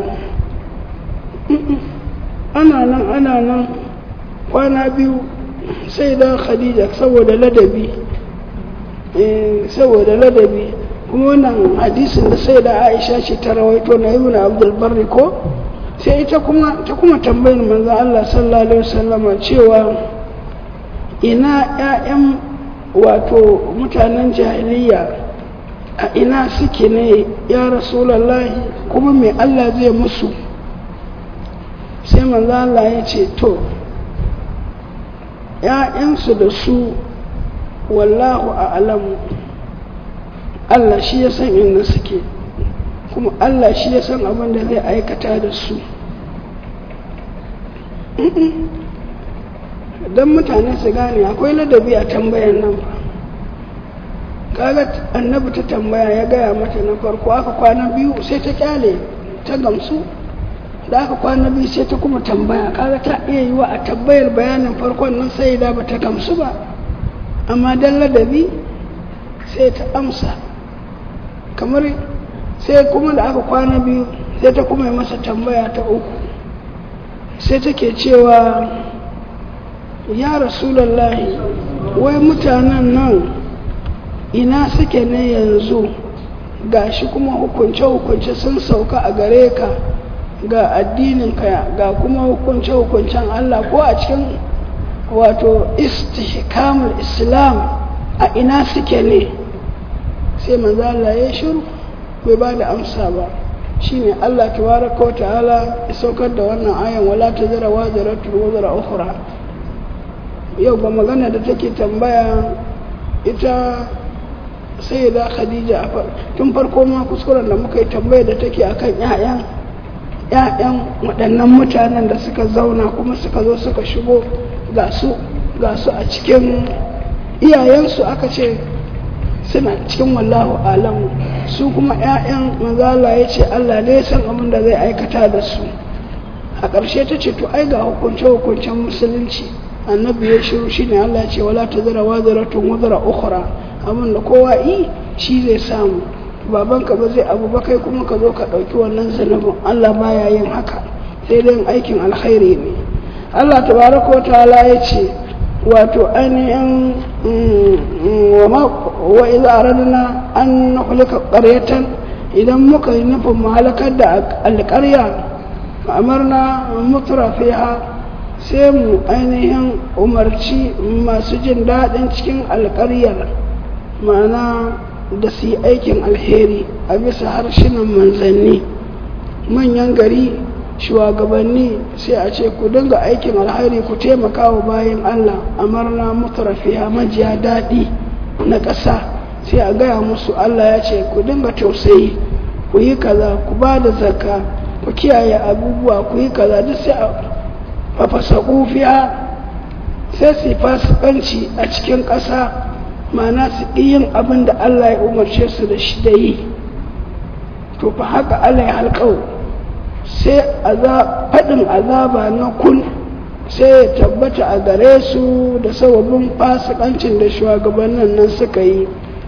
[SPEAKER 2] ana nan ana nan kwana biyu sai da khadija saboda ladabi saboda ladabi kuma wannan hadisin da sai da aisha ce ta rawaito na ibn abdul barri ko sai ita kuma ta kuma tambayin manzo Allah sallallahu alaihi wasallam cewa ina ƴaƴan wato mutanen jahiliya a ina suke ne ya rasulullahi kuma me Allah zai musu sai manzo Allah ya ce to ‘ya'yansu da su wallahu a alamu Allah shi ya san inda suke kuma Allah shi ya san abin da zai aikata da su don mutane su gane akwai ladabi a tambayan nan ba kaga annabi ta tambaya ya gaya mata na farko aka kwana biyu sai ta kyale ta gamsu da aka kwana biyu sai ta kuma tambaya kaga ta iya yi wa a tabbayar bayanin farkon nan sai da ba ta gamsu ba amma dan ladabi sai ta amsa kamar sai kuma da aka kwana biyu sai ta kuma yi masa tambaya ta uku sai take cewa ya rasulallahi wai mutanen nan ina suke ne yanzu gashi kuma hukunce-hukunce sun sauka a gare ka ga addininka ga kuma hukunce-hukuncen Allah ko a cikin wato istihkamul islam a ina suke ne sai manzo Allah ya shiru bai ba da amsa ba shine Allah tabaraka wa ta'ala ya saukar da wannan ayan wala tazara wa zaratu wa zara ukhra yau ga magana da take tambaya ita sai da Khadija tun farko ma kuskuren da muka yi tambaya da take akan 'ya'yan ‘ya'yan waɗannan mutanen da suka zauna kuma suka zo suka shigo ga su a cikin iyayensu aka ce suna cikin wallahu alamu su kuma ‘ya'yan mazala ya ce Allah ne san abin da zai aikata da su a ƙarshe ta ce to ai ga hukunce-hukuncen musulunci annabi ya shiru shi ne Allah ce wala ta zara wa zara tun wazara ukura abin da kowa yi shi zai samu babanka ba zai abu ba kai kuma ka zo ka ɗauki wannan zanubin Allah baya yin haka sai dai aikin alkhairi ne Allah tabaraka wa ta'ala ya ce wato ainihin wa idza aradna an nuhlika qaryatan idan muka yi nufin mu halakar da alƙarya amarna mutura fiha sai mu ainihin umarci masu jin daɗin cikin alƙaryar ma'ana da su yi aikin alheri a bisa harshenan manzanni manyan gari shugabanni sai a ce ku dinga aikin alheri ku taimaka wa bayan Allah amarna mutarafiya majiya daɗi na ƙasa sai a gaya musu Allah ya ce ku dinga tausayi ku yi kaza ku ba da zakka ku kiyaye abubuwa ku yi kaza duk sai a fafasa kufiya sai su fasikanci a cikin ƙasa ma'ana su yin abin da Allah ya umarce su da shi da yi to fa haka Allah ya halƙau sai faɗin azaba na kun sai ya tabbata a gare su da sababin fasikancin da shugabannin nan suka yi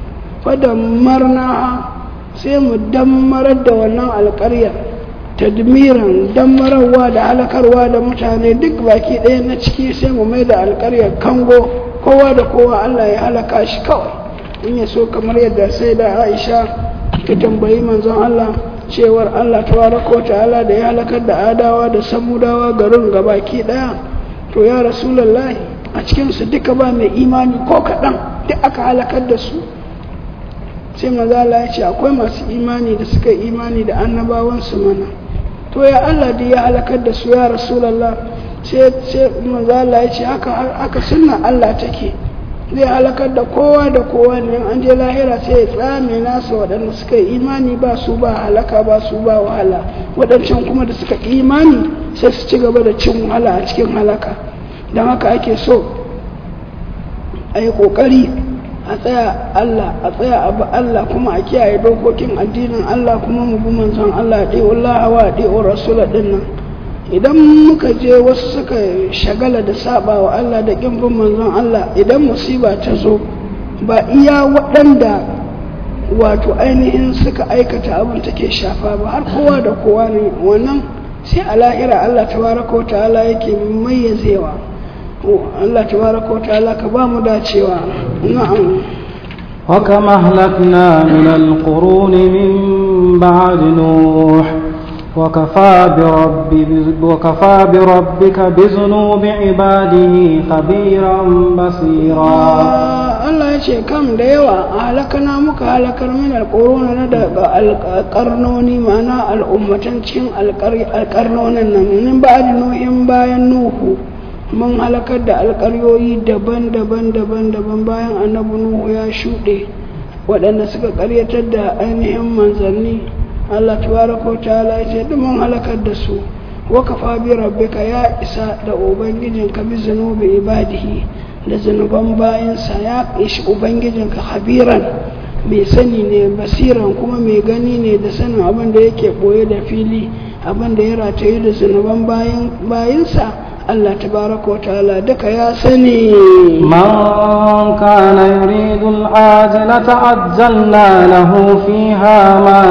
[SPEAKER 2] marna sai mu dammarar da wannan alƙaryar tadmiran dammararwa da halakarwa da mutane duk baki ɗaya na ciki sai mu mai da alƙaryar kango kowa da kowa Allah ya halaka shi kawai in ya so kamar yadda sai da Aisha ta tambayi manzon Allah cewar Allah tabaraka wa ta'ala da ya halakar da adawa da samudawa garin gabaki daya to ya rasulullahi a cikin su duka ba mai imani ko kaɗan duk aka halakar da su sai manzo Allah ya ce akwai masu imani da suka imani da annabawan su mana to ya Allah da ya halakar da su ya rasulullah sai sai manzo Allah ya ce haka haka sunna Allah take zai halakar da kowa da kowa ne an je lahira sai ya tsame nasa waɗanda suka yi imani ba su ba halaka ba su ba wahala waɗancan kuma da suka imani sai su ci gaba da cin wahala a cikin halaka don haka ake so a yi ƙoƙari a tsaya Allah a tsaya abu Allah kuma a kiyaye dokokin addinin Allah kuma mu bi manzon Allah ɗi'u Allah wa ɗi'u rasula ɗin nan idan muka je wasu suka shagala da saba wa Allah da ƙin bin manzon Allah idan musiba ta zo ba iya waɗanda wato ainihin suka aikata abin take shafa ba har kowa da kowa ne wannan sai a lahira Allah tabaraka wa ta'ala yake mayyazewa Allah tabaraka wa ta'ala ka ba mu dacewa na'am
[SPEAKER 1] وكم أهلكنا من القرون من بعد نوح وكفى, برب وكفى بربك بذنوب عباده خبيرا بصيرا
[SPEAKER 2] Allah ya ce kam da yawa a halakana muka halakar min alƙorona na daga alƙarnoni mana al'ummatan cikin alƙarnonin nan min ba da nuhin bayan nuhu mun halakar da alƙaryoyi daban-daban daban-daban bayan annabi nuhu ya shuɗe waɗanda suka ƙaryatar da ainihin manzanni Allah tabaraka wa ta'ala ya ce duk mun halakar da su wa kafa bi rabbika ya isa da ubangijinka bi zunubi ibadihi da zunuban bayansa ya ishi ubangijinka habiran mai sani ne basiran kuma mai gani ne da sanin abin da yake boye da fili abin da ya rataye da zunuban bayansa Allah tabaraka wa ta'ala duka ya sani
[SPEAKER 1] من كان يريد العاجلة عجلنا له فيها ما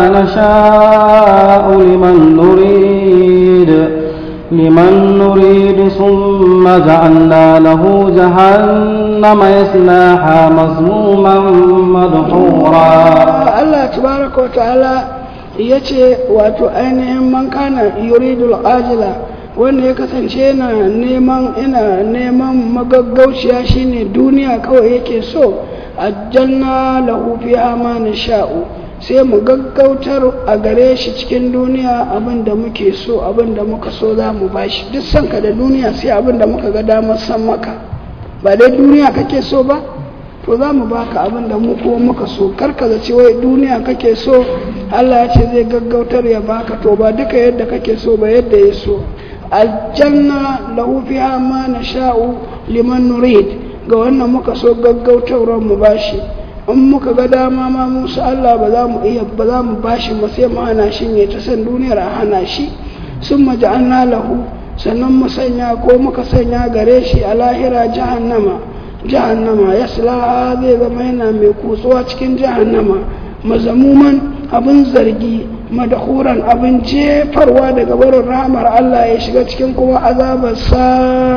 [SPEAKER 1] نشاء لمن نريد لمن نريد ثم جعلنا له جهنم يصلاها مظموما مدحورا
[SPEAKER 2] Allah tabaraka wa ta'ala ya ce wato ainihin man kana yuridul ajila wanda ya kasance yana neman ina neman magaggauciya shine duniya kawai yake so aljanna lahu fiha ma nasha'u sai mu gaggautar a gare shi cikin duniya abin da muke so abin da muka so za mu bashi duk sanka da duniya sai abin da muka ga damar san maka ba dai duniya kake so ba to za mu baka abin da mu ko muka so karka zaci wai duniya kake so Allah ya ce zai gaggautar ya baka to ba duka yadda kake so ba yadda ya so aljanna lahu fiha ma nasha'u liman nurid ga wannan muka so gaggautarwar mu bashi in muka ga dama ma musu Allah ba za mu iya ba za mu bashi ba sai mu hana shi ne ta san duniyar a hana shi sun maja'alna lahu sannan mu sanya ko muka sanya gare shi a lahira jahannama jahannama ya zai zama yana mai kutsuwa cikin jahannama mazamuman abin zargi madahuran abin jefarwa daga barin rahamar Allah ya shiga cikin kuma azabarsa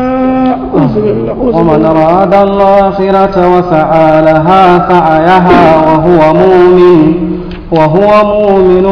[SPEAKER 1] ومن أراد الآخرة وسعى لها سعيها وهو مؤمن وهو مؤمن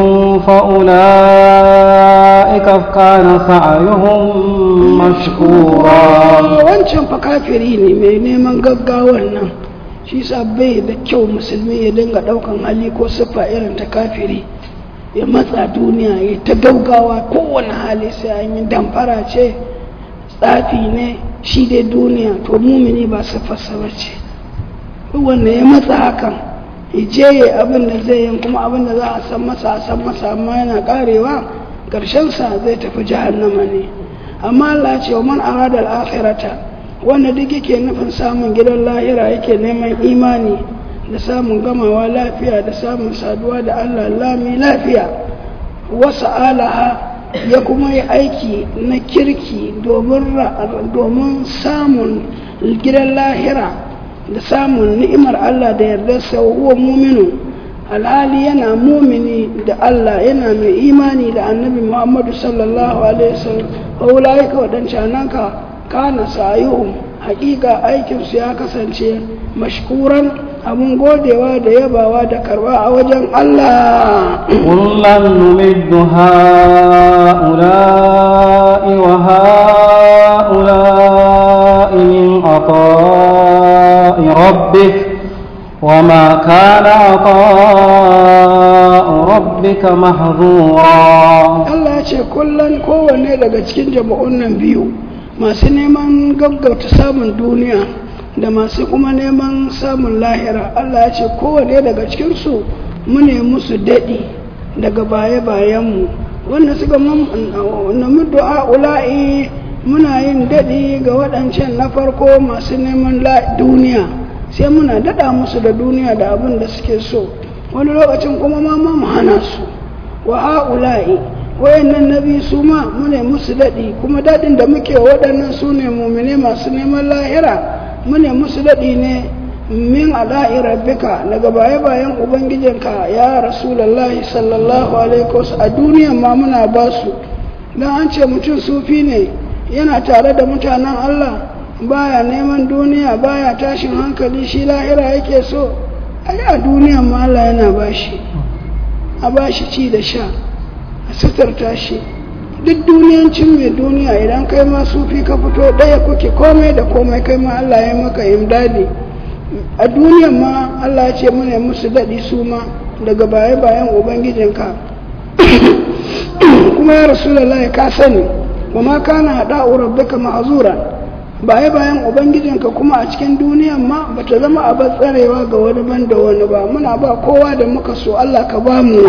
[SPEAKER 1] فأولئك كان سعيهم مشكورا
[SPEAKER 2] wancan fa kafiri ne mai neman gaggawar nan shi sa bai da kyau musulmi ya dinga daukan hali ko siffa irin ta kafiri ya matsa duniya ya ta gaggawa kowane hali sai an yi damfara ce tsafi ne shi dai duniya to mumini ba siffarsa ba ce wanda ya matsa hakan ya je ya abin da zai yi kuma abin da za a san masa a san masa amma yana karewa sa zai tafi jahannama ne amma Allah ce wa man arada al-akhirata wanda duk yake nufin samun gidan lahira yake neman imani da samun gamawa lafiya da samun saduwa da Allah lami lafiya wasu alaha ya kuma yi aiki na kirki domin samun gidan lahira da samun ni'imar Allah da yardarsa huwa muminu alhali yana mumini da Allah yana mai imani da annabi Muhammadu sallallahu alaihi wasallam wa ka wadancan ka kana sayuhum hakika aikinsu ya kasance mashkuran abun godewa da yabawa da karba a wajen Allah
[SPEAKER 1] kullum numiddu ha'ula'i wa ha'ula'i min ata'i rabbik وما كان عطاء ربك محظورا
[SPEAKER 2] Allah ya ce kullum kowanne daga cikin jama'un nan biyu masu neman gaggauta samun duniya da masu kuma neman samun lahira Allah ya ce kowane daga cikinsu mune musu daɗi daga baya-bayanmu wanda suka nemi du'a ula'i muna yin daɗi ga waɗancan na farko masu neman duniya sai muna daɗa musu da duniya da abin da suke so wani lokacin kuma ma mu hana su wa ha'ula'i wayannan nabi su ma mune musu daɗi kuma daɗin da muke waɗannan su ne mumine masu neman lahira mune musu daɗi ne min ala'i rabbika daga baya bayan ubangijinka ya rasulallahi sallallahu alaihi wasu a duniyan ma muna ba su don an ce mutum sufi ne yana tare da mutanen allah baya neman duniya baya tashin hankali shi lahira yake so ai a duniyan ma allah yana bashi a bashi ci da sha a suturta shi duk duniyancin mai duniya idan kai ma sufi ka fito ɗaya kuke komai da komai kai ma Allah ya maka imdadi a duniyan ma Allah ya ce mune musu daɗi su ma daga baya bayan ubangijinka kuma ya rasulullahi ka sani wa ma kana hada'u rabbika ma'zura baya bayan ubangijinka kuma a cikin duniyan ma bata zama a tsarewa ga wani ban da wani ba muna ba kowa da muka so Allah ka ba mu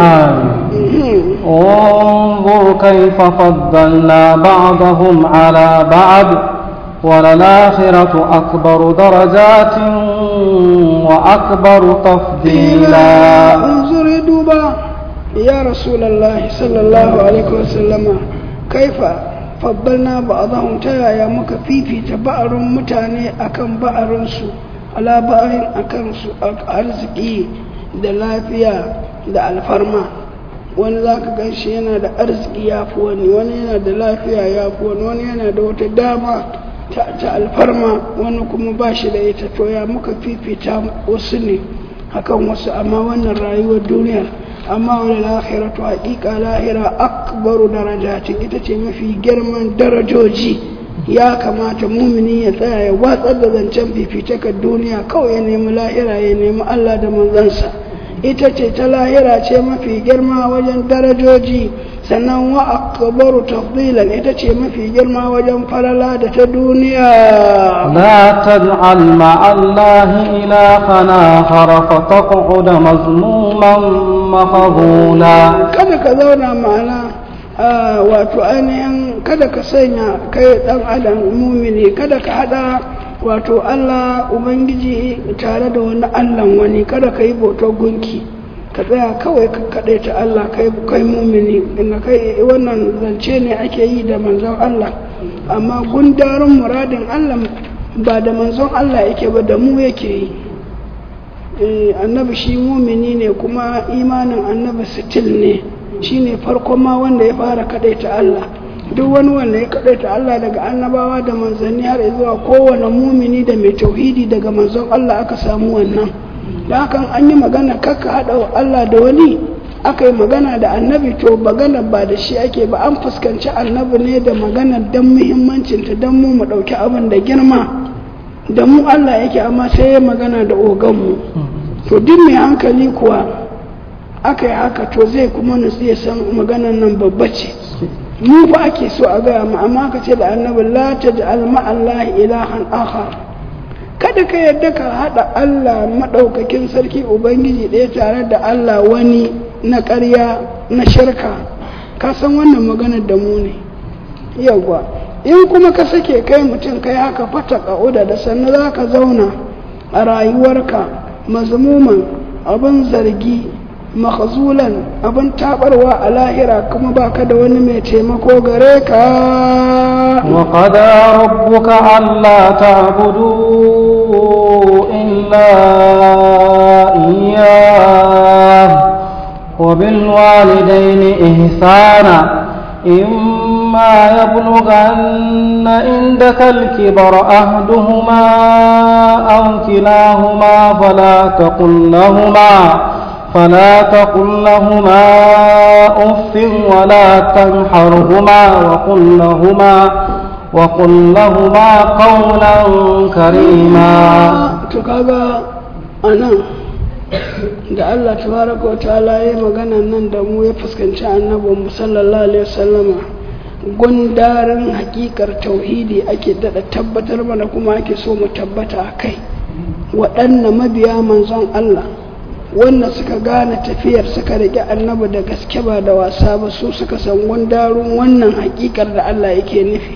[SPEAKER 1] انظر كيف فضلنا بعضهم على بعض وللآخرة أكبر درجات وأكبر تفضيلا
[SPEAKER 2] انظر دوبا يا رسول الله صلى الله عليه وسلم كيف faddalna ba'dahum ta yaya muka fifita ba'arun mutane akan ba'arunsu ala ba'arin akan su arziki da lafiya da alfarma wani za ka gan shi yana da arziki ya fi wani wani yana da lafiya ya fi wani wani yana da wata dama ta alfarma wani kuma ba shi da ita to ya muka fifita wasu ne akan wasu amma wannan rayuwar duniya amma wani lahiratu haƙiƙa lahira akbaru darajatin ita ce mafi girman darajoji ya kamata mumini ya tsaya ya watsar da zancen fifitakar duniya kawai ya nemi lahira ya nemi Allah da manzansa ita ce ta lahira ce mafi girma wajen darajoji sannan wa akbaru tafdilan ita ce mafi girma wajen falala da ta duniya
[SPEAKER 1] لا تجعل مع الله إلها آخر فتقعد مذموما مخذولا
[SPEAKER 2] kada ka zauna ma'ana wato ainihin kada ka sanya kai dan adam mumini kada ka hada wato Allah ubangiji tare da wani Allah wani kada ka yi bautar gunki ka tsaya kawai ka kaɗai ta Allah kai kai mumini inda kai wannan zance ne ake yi da manzon Allah amma gundarin muradin Allah ba da manzon Allah yake ba da mu yake yi annabi shi mumini ne kuma imanin annabi sitil ne shine farkon ma wanda ya fara kadaita Allah duk wani wanda ya kadaita Allah daga annabawa da manzanni har zuwa kowane mumini da mai tauhidi daga manzon Allah aka samu wannan da hakan an yi magana kakka haɗa Allah da wani aka yi magana da annabi to magana ba da shi ake ba an fuskanci annabi ne da magana don muhimmancinta don mu mu ɗauki abin da girma da mu Allah yake amma sai ya magana da oganmu to duk mai hankali kuwa aka yi haka to zai kuma nutsu ya san maganan nan babba ce mu fa ake so a gaya mu amma ka ce da annabi la taj'al ma'allahi ilahan akhar kada ka yadda ka haɗa Allah maɗaukakin sarki Ubangiji ɗaya tare da Allah wani na ƙarya na shirka ka san wannan maganar da mu ne yawwa in kuma ka sake kai mutum kai haka fata ƙa'uda da sannu za ka zauna a rayuwarka mazmuman abin zargi makhzulan abin tabarwa a lahira kuma baka da wani mai taimako gare ka
[SPEAKER 1] وقضى ربك ألا تعبدوا إلا إياه وبالوالدين إحسانا إما يبلغن عندك الكبر أحدهما أو كلاهما فلا تقل لهما فلا تقل لهما أف ولا تنحرهما وقل لهما وقل لهما قولا كريما
[SPEAKER 2] تكاغا أنا da Allah tabaraka wa ta'ala ya magana nan da mu ya fuskanci annabin mu sallallahu alaihi wasallama gundarin hakikar tauhidi ake dada tabbatar mana kuma ake so mu tabbata a kai waɗanne mabiya manzon Allah wanda suka gane tafiyar suka rike annabi da gaske ba da wasa ba su suka san gundarun wannan hakikar da Allah yake nufi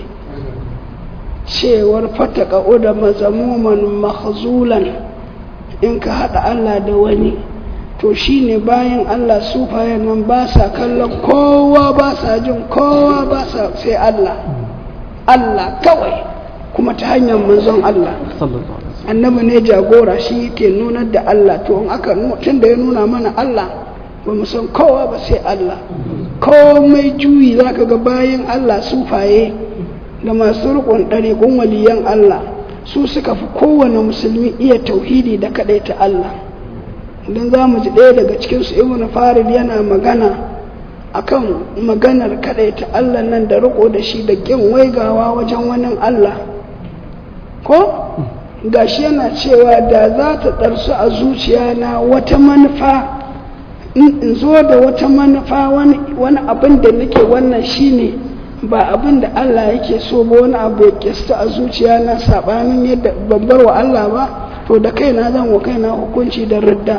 [SPEAKER 2] cewar fataka da mazamuman mahzulan in ka haɗa Allah da wani to shine bayan Allah sufayen nan ba sa kallon kowa ba sa jin kowa ba sa sai Allah Allah kawai kuma ta hanyar manzon Allah annabi ne jagora shi yake nunar da Allah to in aka tun da ya nuna mana Allah ba mu san kowa ba sai Allah komai juyi zaka ga bayan Allah sufaye da masu riƙon ɗariƙun waliyan Allah su suka fi kowane musulmi iya tauhidi da kaɗaita Allah don za mu ji ɗaya daga cikinsu ibn farid yana magana akan maganar kaɗaita Allah nan da riƙo da shi da ƙin waigawa wajen wani Allah ko gashi yana cewa da za ta ɗarsu a zuciya na wata manufa in zo da wata manufa wani abin da nake wannan shine ba abin da Allah yake so ba wani abu ya kista a zuciya na sabanin yadda babbar wa Allah ba to da kaina zan wa kaina hukunci da ridda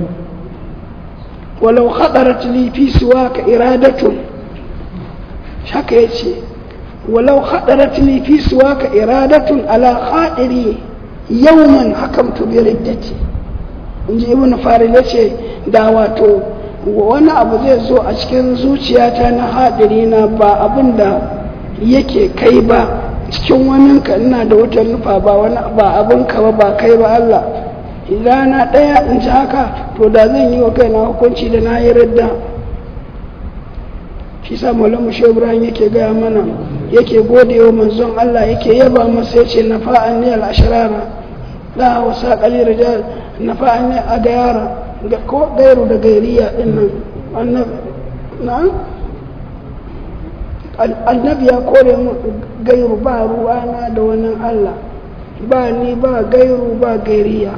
[SPEAKER 2] walau khadarat li fi siwaka iradatun haka yace walau khadarat li fi siwaka iradatun ala khadiri yawman hakamtu bi riddati inji ibnu farid yace da wato wani abu zai zo a cikin zuciyata na haɗari na ba abin da yake kai ba cikin wani ka ina da wata nufa ba wani ba abin ka ba ba kai ba Allah rana ɗaya in ci haka to da zan yi wa kaina hukunci da na yi radda shi sa maulamu shi ibrahim yake gaya mana yake gode wa manzon Allah yake yaba masa ya ce na fa'an ne al'asharara da wasa ƙali rijal na fa'an ne a gayara ko gairu da gairiya din nan annabi ya kore mu gairu ba ruwana da wani Allah ba ni ba gairu ba gairiya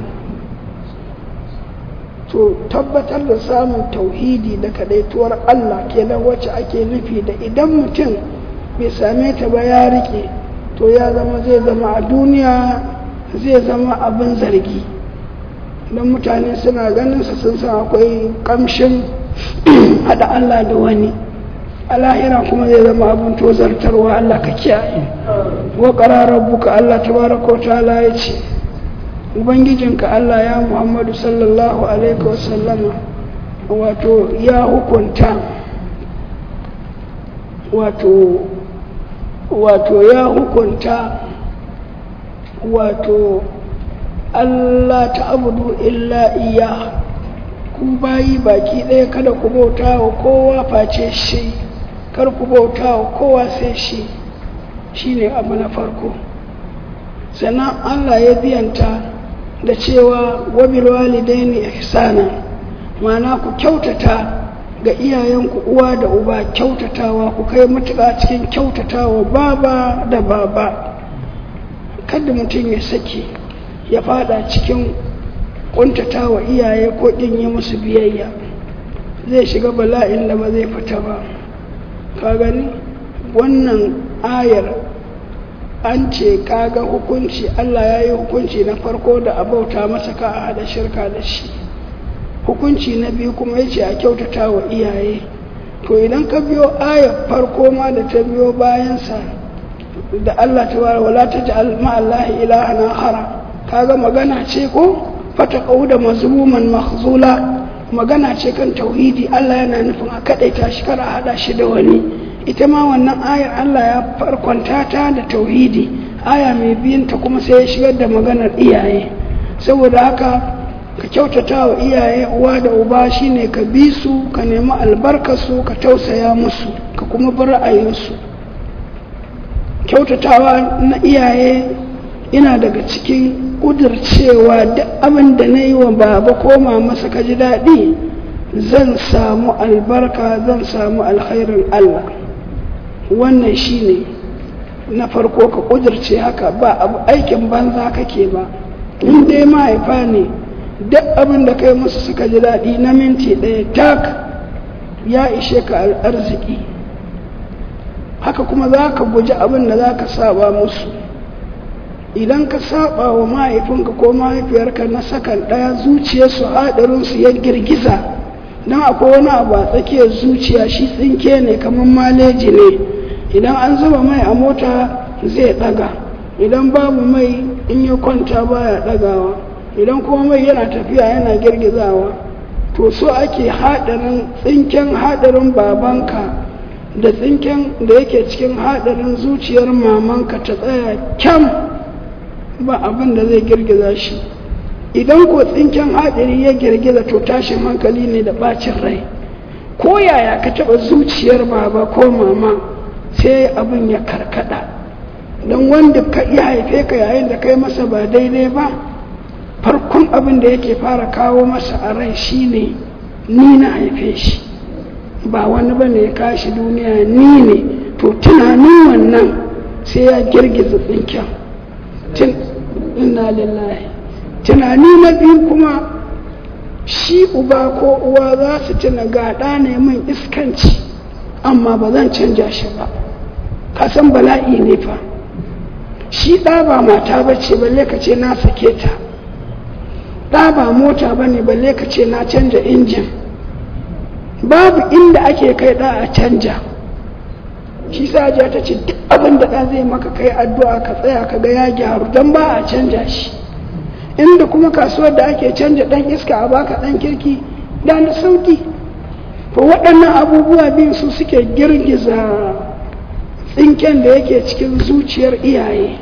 [SPEAKER 2] to tabbatar da samun tauhidi da kadaituwar Allah kenan wacce ake nufi da idan mutum bai same ta ba ya rike to ya zama zai zama a duniya zai zama abin zargi don mutane suna ganin su sun san akwai kamshin hada Allah da wani a lahira kuma zai zama abin tozartarwa Allah ka kiyaye wa qararar buka Allah tabaraka wa ta'ala ya ce ubangijinka Allah ya Muhammadu sallallahu alaihi wasallama wato ya hukunta wato wato ya hukunta wato Allah ta abudu illa iya ku bayi baki ɗaya kada ku bauta wa kowa face shi kar ku bauta wa kowa sai shi shine abu na farko sannan Allah ya biyanta da cewa wabil walidaini ihsana ma'ana ku kyautata ga iyayenku uwa da uba kyautatawa ku kai matuƙa cikin kyautatawa baba da baba kada mutum ya sake ya fada cikin ƙuntatawa iyaye ko ɗin yi musu biyayya zai shiga bala'in da ba zai fita ba ka gani wannan ayar an ce kaga hukunci Allah ya yi hukunci na farko da abauta masa ka a hada shirka da shi hukunci na biyu kuma ya ce a kyautata wa iyaye to idan ka biyo ayar farko ma da ta biyo bayansa da Allah ta wara wala ta ji ma'allahi ilaha na hara kaga magana ce ko fata da mazmuman mahzula magana ce kan tauhidi Allah yana nufin a kaɗaita shi kar a haɗa shi da wani ita ma wannan ayar Allah ya farkonta ta da tauhidi aya mai biyunta kuma sai ya shigar da maganar iyaye saboda haka ka kyautata wa iyaye uwa da uba shine ka bi su ka nemi albarkarsu ka tausaya musu ka kuma bi ra'ayinsu kyautatawa na iyaye ina daga cikin ƙudurcewa duk abin da na yi wa baba ko masa ka ji daɗi zan samu albarka zan samu alkhairin Allah wannan shine na farko ka ƙudurce haka ba abu aikin banza kake ba in dai mahaifa ne duk abin da kai musu suka ji daɗi na minti ɗaya tak ya ishe ka arziki haka kuma za ka guji abin da za ka saba musu idan ka saba wa mahaifinka ko mahaifiyarka na sakan ɗaya zuciyarsu haɗarinsu ya girgiza don akwai wani abu a tsakiyar zuciya shi tsinke ne kamar maleji ne idan an zuba mai a mota zai ɗaga idan babu mai in ya kwanta baya ɗagawa idan kuma mai yana tafiya yana girgizawa to so ake haɗarin tsinken haɗarin babanka da tsinken da yake cikin haɗarin zuciyar mamanka ta tsaya kyam ba abin da zai girgiza shi idan ko tsinken haɗari ya girgiza to tashin hankali ne da ɓacin rai ko yaya ka taɓa zuciyar baba ko mama sai abin ya karkada don wanda ka iya haife ka yayin da kai masa ba daidai ba farkon abin da yake fara kawo masa a rai shine ni na haife shi ba wani ba ne ya kashi duniya ni ne to tunanin wannan sai ya girgiza tsinken inna lillahi tunani na biyu kuma shi uba ko uwa za su tuna gaɗa ne min iskanci amma ba zan canja shi ba kasan bala'i ne fa shi ɗa ba mata ba ce balle ka ce na sake ta ɗa ba mota ba ne balle ka ce na canja injin babu inda ake kai ɗa a canja shi sa ta ce duk abin da ɗa zai maka kai addu'a ka tsaya ka ga ya gyaru don ba a canja shi inda kuma kasuwar da ake canja ɗan iska a baka ɗan kirki da na sauki to waɗannan abubuwa biyu su suke girgiza tsinken da yake cikin zuciyar iyaye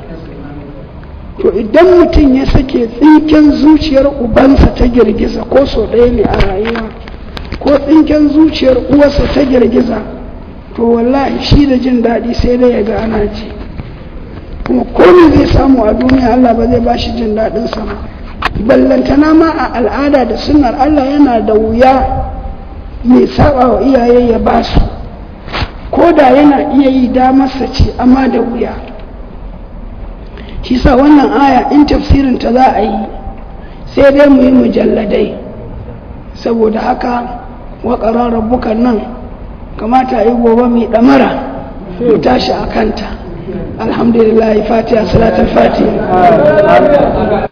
[SPEAKER 2] to idan mutum ya sake tsinken zuciyar ubansa ta girgiza ko so ɗaya ne a rayuwa ko tsinken zuciyar uwarsa ta girgiza to wallahi shi da jin daɗi sai dai ya ga ana ji kuma komai zai samu a duniya Allah ba zai ba shi jin daɗin sama ballantana ma a al'ada da sunnar Allah yana da wuya mai saba wa iyaye ya ba su ko da yana iya yi damarsa ce amma da wuya shi sa wannan aya in tafsirin ta za a yi sai dai mu yi mujalladai saboda haka waƙarar rabbukan nan kamata yi gobe mai ɗamara mu tashi a kanta alhamdulillah fatiha salatul fatiha